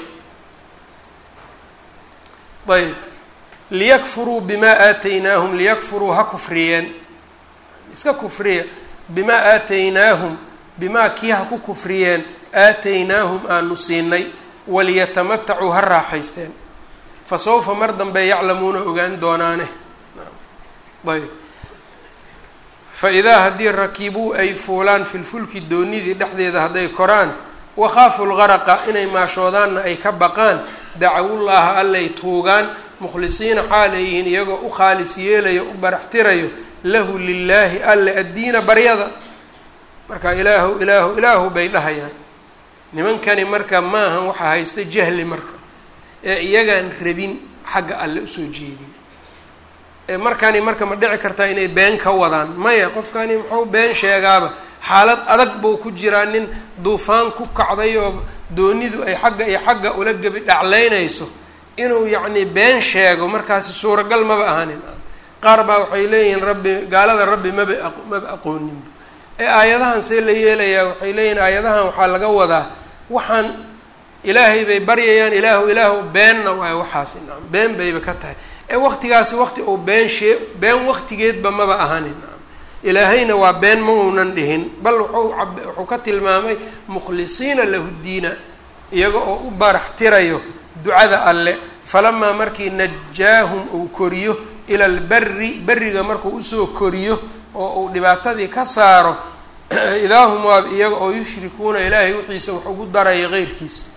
ayb liyakfuruu bimaa aataynaahum liyakfuruu ha kufriyeen iska kufriya bimaa aataynaahum bimaa kii ha ku kufriyeen aataynaahum aanu siinay waliyatamatacuu ha raaxaysteen fa sawfa mar dambe yaclamuuna ogaan doonaane ayb fa idaa haddii rakibuu ay fuulaan filfulki doonidii dhexdeeda hadday koraan wakhaafu lgaraqa inay maashoodaanna ay ka baqaan dacawullaaha allay tuugaan mukhlisiina xaaleyihiin iyagoo u khaalis yeelayo u baraxtirayo lahu lilaahi alle addiina baryada marka ilaahu ilaahu ilaahu bay dhahayaan nimankani marka maahan waxaa haysta jahli marka ee iyagaan rabin xagga alle usoo jeedin ee markani marka ma dhici kartaa inay been ka wadaan maya qofkani muxuu been sheegaaba xaalad adag buu ku jiraa nin duufaan ku kacday oo doonidu ay xagga iyo xagga ula gebi dhaclaynayso inuu yacni been sheego markaasi suuragal maba ahanin qaar baa waxay leeyihiin rabbi gaalada rabbi maba maba aqooninba ee aayadahan see la yeelayaa waxay leeyihiin aayadahan waxaa laga wadaa waxaan ilaahay bay baryayaan ilaahu ilaahu beenna waayo waxaasi nacam been bayba ka tahay ee waqtigaasi waqti uu been shee been waqtigeedba maba ahanin nacam ilaahayna waa been ma uunan dhihin bal wuxuu ab wuxuu ka tilmaamay mukhlisiina lahu diina iyaga oo u barax tirayo ducada alle falamaa markii najaahum uu koriyo ila alberi beriga markuu usoo koriyo oo uu dhibaatadii ka saaro idaahum waab iyaga oo yushrikuuna ilaahay wixiisa wax ugu daraya keyrkiisa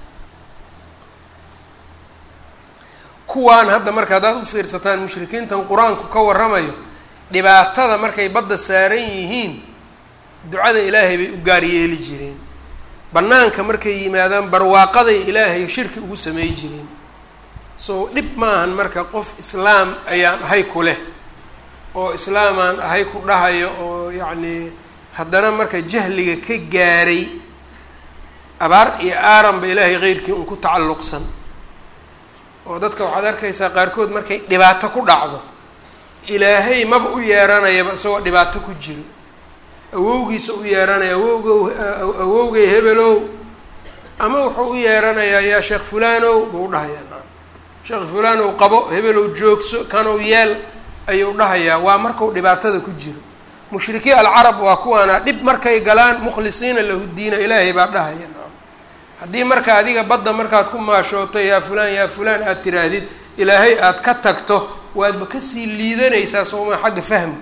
kuwaan hadda marka haddaad u fiirsataan mushrikiintan qur-aanku ka warramayo dhibaatada markay badda saaran yihiin ducada ilaahay bay u gaar yeeli jireen bannaanka markay yimaadaan barwaaqaday ilaahay shirki ugu samey jireen so dhib maahan marka qof islaam ayaan ahay ku leh oo islaamaan ahay ku dhahayo oo yacnii haddana marka jahliga ka gaaray abaar iyo aaranba ilaahay keyrkii un ku tacalluqsan oo dadka waxaad arkaysaa qaarkood markay dhibaato ku dhacdo ilaahay maba u yeeranayaba isagoo dhibaato ku jiro awowgiisa u yeeranaya awowgow awowgay hebelow ama wuxuu u yeeranayaa yaa sheekh fulanow buu dhahayaa naam sheekh fulanow qabo hebelow joogso kanow yeel ayuu dhahayaa waa marku dhibaatada ku jiro mushrikiin alcarab waa kuwaana dhib markay galaan mukhlisiina lahu diina ilaahay baa dhahaya naam haddii marka adiga badda markaad ku maashooto yaa fulaan yaa fulaan aada tiraahdid ilaahay aada ka tagto waadba kasii liidanaysaa sooma xagga fahamka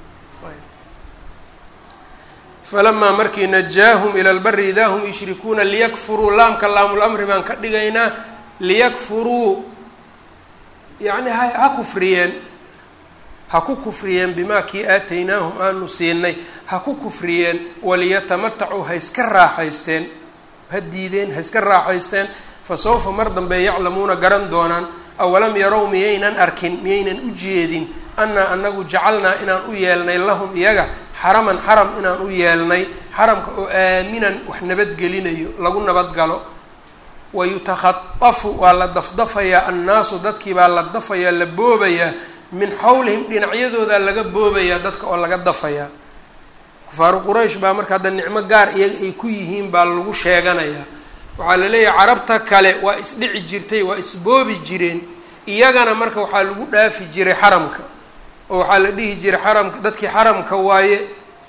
falamaa markii najaahum ila lbari idaa hum yushrikuuna liyakfuruu laamka laamul-amri baan ka dhigaynaa liyakfuruu yacni ha ha kufriyeen ha ku kufriyeen bimaa kii aataynaahum aanu siinay ha ku kufriyeen waliyatamatacuu ha iska raaxaysteen ha diideen ha iska raaxaysteen fa sawfa mar dambe yaclamuuna garan doonaan awalam yarow miyaynan arkin miyaynan u jeedin annaa anagu jacalnaa inaan u yeelnay lahum iyaga xaraman xaram inaan u yeelnay xaramka oo aaminan wax nabadgelinayo lagu nabadgalo wa yutakhatafu waa la dafdafayaa annaasu dadkii baa la dafayaa la boobayaa min xawlihim dhinacyadoodaa laga boobayaa dadka oo laga dafayaa kufaaru quraysh baa marka hadda nicmo gaar iyaga ay ku yihiin baa lagu sheeganayaa waxaa la leeyahay carabta kale waa isdhici jirtay waa isboobi jireen iyagana marka waxaa lagu dhaafi jiray xaramka oo waxaa la dhihi jiray xaramka dadkii xaramka waaye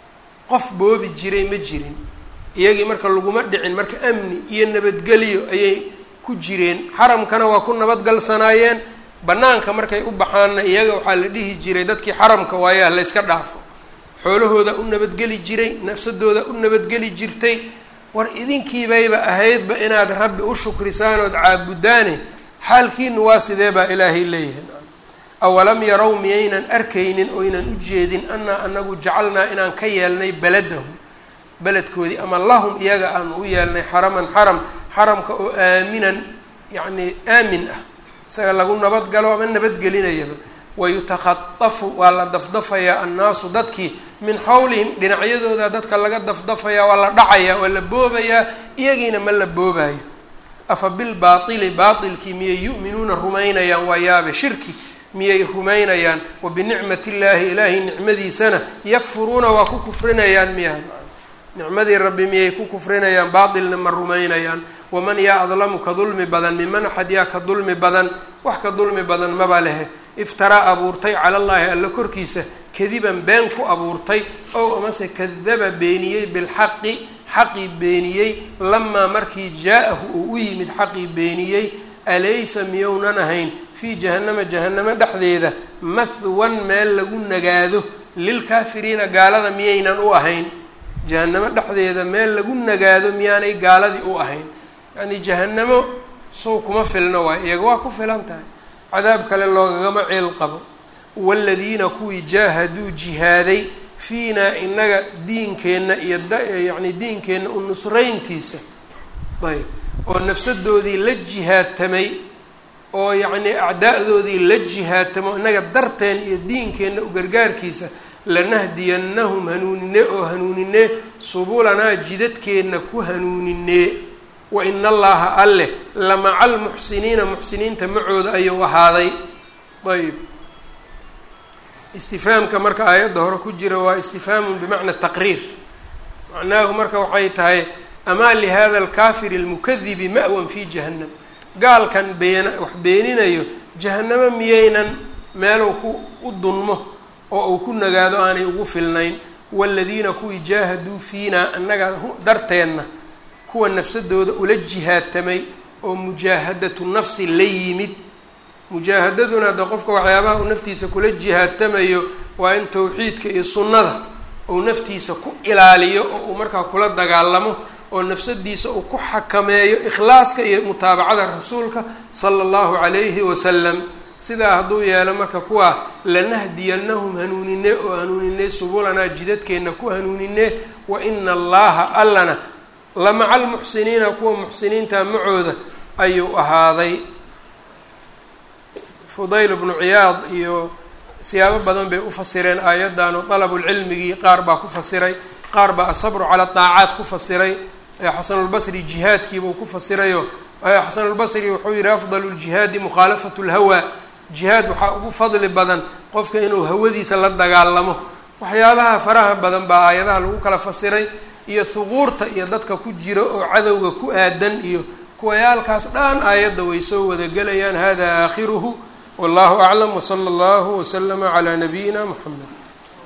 qof boobi jiray ma jirin iyagii marka laguma dhicin marka amni iyo nabadgelyo ayay ku jireen xaramkana waa ku nabadgalsanaayeen banaanka markay u baxaanna iyaga waxaa la dhihi jiray dadkii xaramka waaye ha layska dhaafo xoolahooda u nabadgeli jiray nafsadooda u nabadgeli jirtay war idinkiibayba ahaydba inaad rabbi u shukrisaan ood caabudaane xaalkiinu waa sidee baa ilaahay leeyahay awalam yarow miyaynan arkaynin oynan u jeedin annaa anagu jacalnaa inaan ka yeelnay beladahum beledkoodii ama lahum iyaga aanu u yeelnay xaraman xaram xaramka oo aaminan yacnii aamin ah isaga lagu nabadgalo ama nabadgelinayaba wayutakhatafu waa la dafdafayaa annaasu dadkii min xawlihim dhinacyadooda dadka laga dafdafayaa waa la dhacayaa waa la boobayaa iyagiina ma la boobayo afa bilbaaili baailkii miyay yu'minuuna rumaynayaan waa yaabe shirki miyay rumaynayaan wa binicmati illaahi ilaahay nicmadiisana yakfuruuna waa ku kufrinayaan miyaa nicmadii rabbi miyay ku kufrinayaan baatilna ma rumaynayaan waman yaa adlamu ka dulmi badan miman axad yaa ka dulmi badan wax ka dulmi badan maba lehe iftaraa abuurtay cala llaahi alla korkiisa kadiban been ku abuurtay ow amase kadaba beeniyey bilxaqi xaqii beeniyey lamaa markii jaa-ahu uu u yimid xaqii beeniyey alaysa miyownan ahayn fii jahannama jahannamo dhexdeeda mahwan meel lagu nagaado lilkaafiriina gaalada miyaynan u ahayn jahannamo dhexdeeda meel lagu nagaado miyaanay gaaladii u ahayn yacnii jahannamo sow kuma filno waay iyaga waa ku filan tahay cadaab kale loogagama ceel qabo waaladiina kuwii jaahaduu jihaaday fiinaa inaga diinkeenna iyo dyacni diinkeenna u nusrayntiisa ayb oo nafsadoodii la jihaadtamay oo yacnii acdaa-doodii la jihaadtamo inaga darteen iyo diinkeenna u gargaarkiisa lanahdiyannahum hanuunine oo hanuuninee subulanaa jidadkeenna ku hanuuninee wa ina allaha alleh lamaca almuxsiniina muxsiniinta macooda ayuu ahaaday ayb istifhaamka marka aayadda hore ku jira waa istifhaamun bimacna taqriir macnaahu marka waxay tahay amaa lihada alkaafiri almukadibi ma'wan fi jahannam gaalkan beena wax beeninayo jahannamo miyaynan meeluu ku u dunmo oo uu ku nagaado aanay ugu filnayn waaladiina kuwii jaahaduu fiinaa annaga darteenna kuwa nafsadooda ula jihaadtamay oo mujaahadatu nafsi la yimid mujaahadaduna hadda qofka waxyaabaha uu naftiisa kula jihaadtamayo waa in towxiidka iyo sunnada uu naftiisa ku ilaaliyo oo uu markaa kula dagaalamo oo nafsadiisa uu ku xakameeyo ikhlaaska iyo mutaabacada rasuulka sala allahu calayhi wasalam sidaa hadduu yeelo marka kuwaa lanahdiyannahum hanuunine oo hanuunine subulanaa jidadkeenna ku hanuunine wa ina allaha allana la maca almuxsiniina kuwa muxsiniinta macooda ayuu ahaaday fudayl bnu ciyaad iyo siyaabo badan bay u fasireen aayaddan oo dalabulcilmigii qaar baa ku fasiray qaar baa asabru cala daacaat ku fasiray xasanulbasri jihaadkiibuu ku fasirayo xasanulbasri wuxuu yihi afdalu ljihaadi mukhaalafatu lhawaa jihaad waxaa ugu fadli badan qofka inuu hawadiisa la dagaalamo waxyaabaha faraha badan baa aayadaha lagu kala fasiray iyo huquurta iyo dadka ku jira oo cadowga ku aadan iyo kuwayaalkaas dhan aayadda way soo wadagelayaan hada aakhiruhu wallahu aclam wsala allahu waslama calaa nabiyina muxamed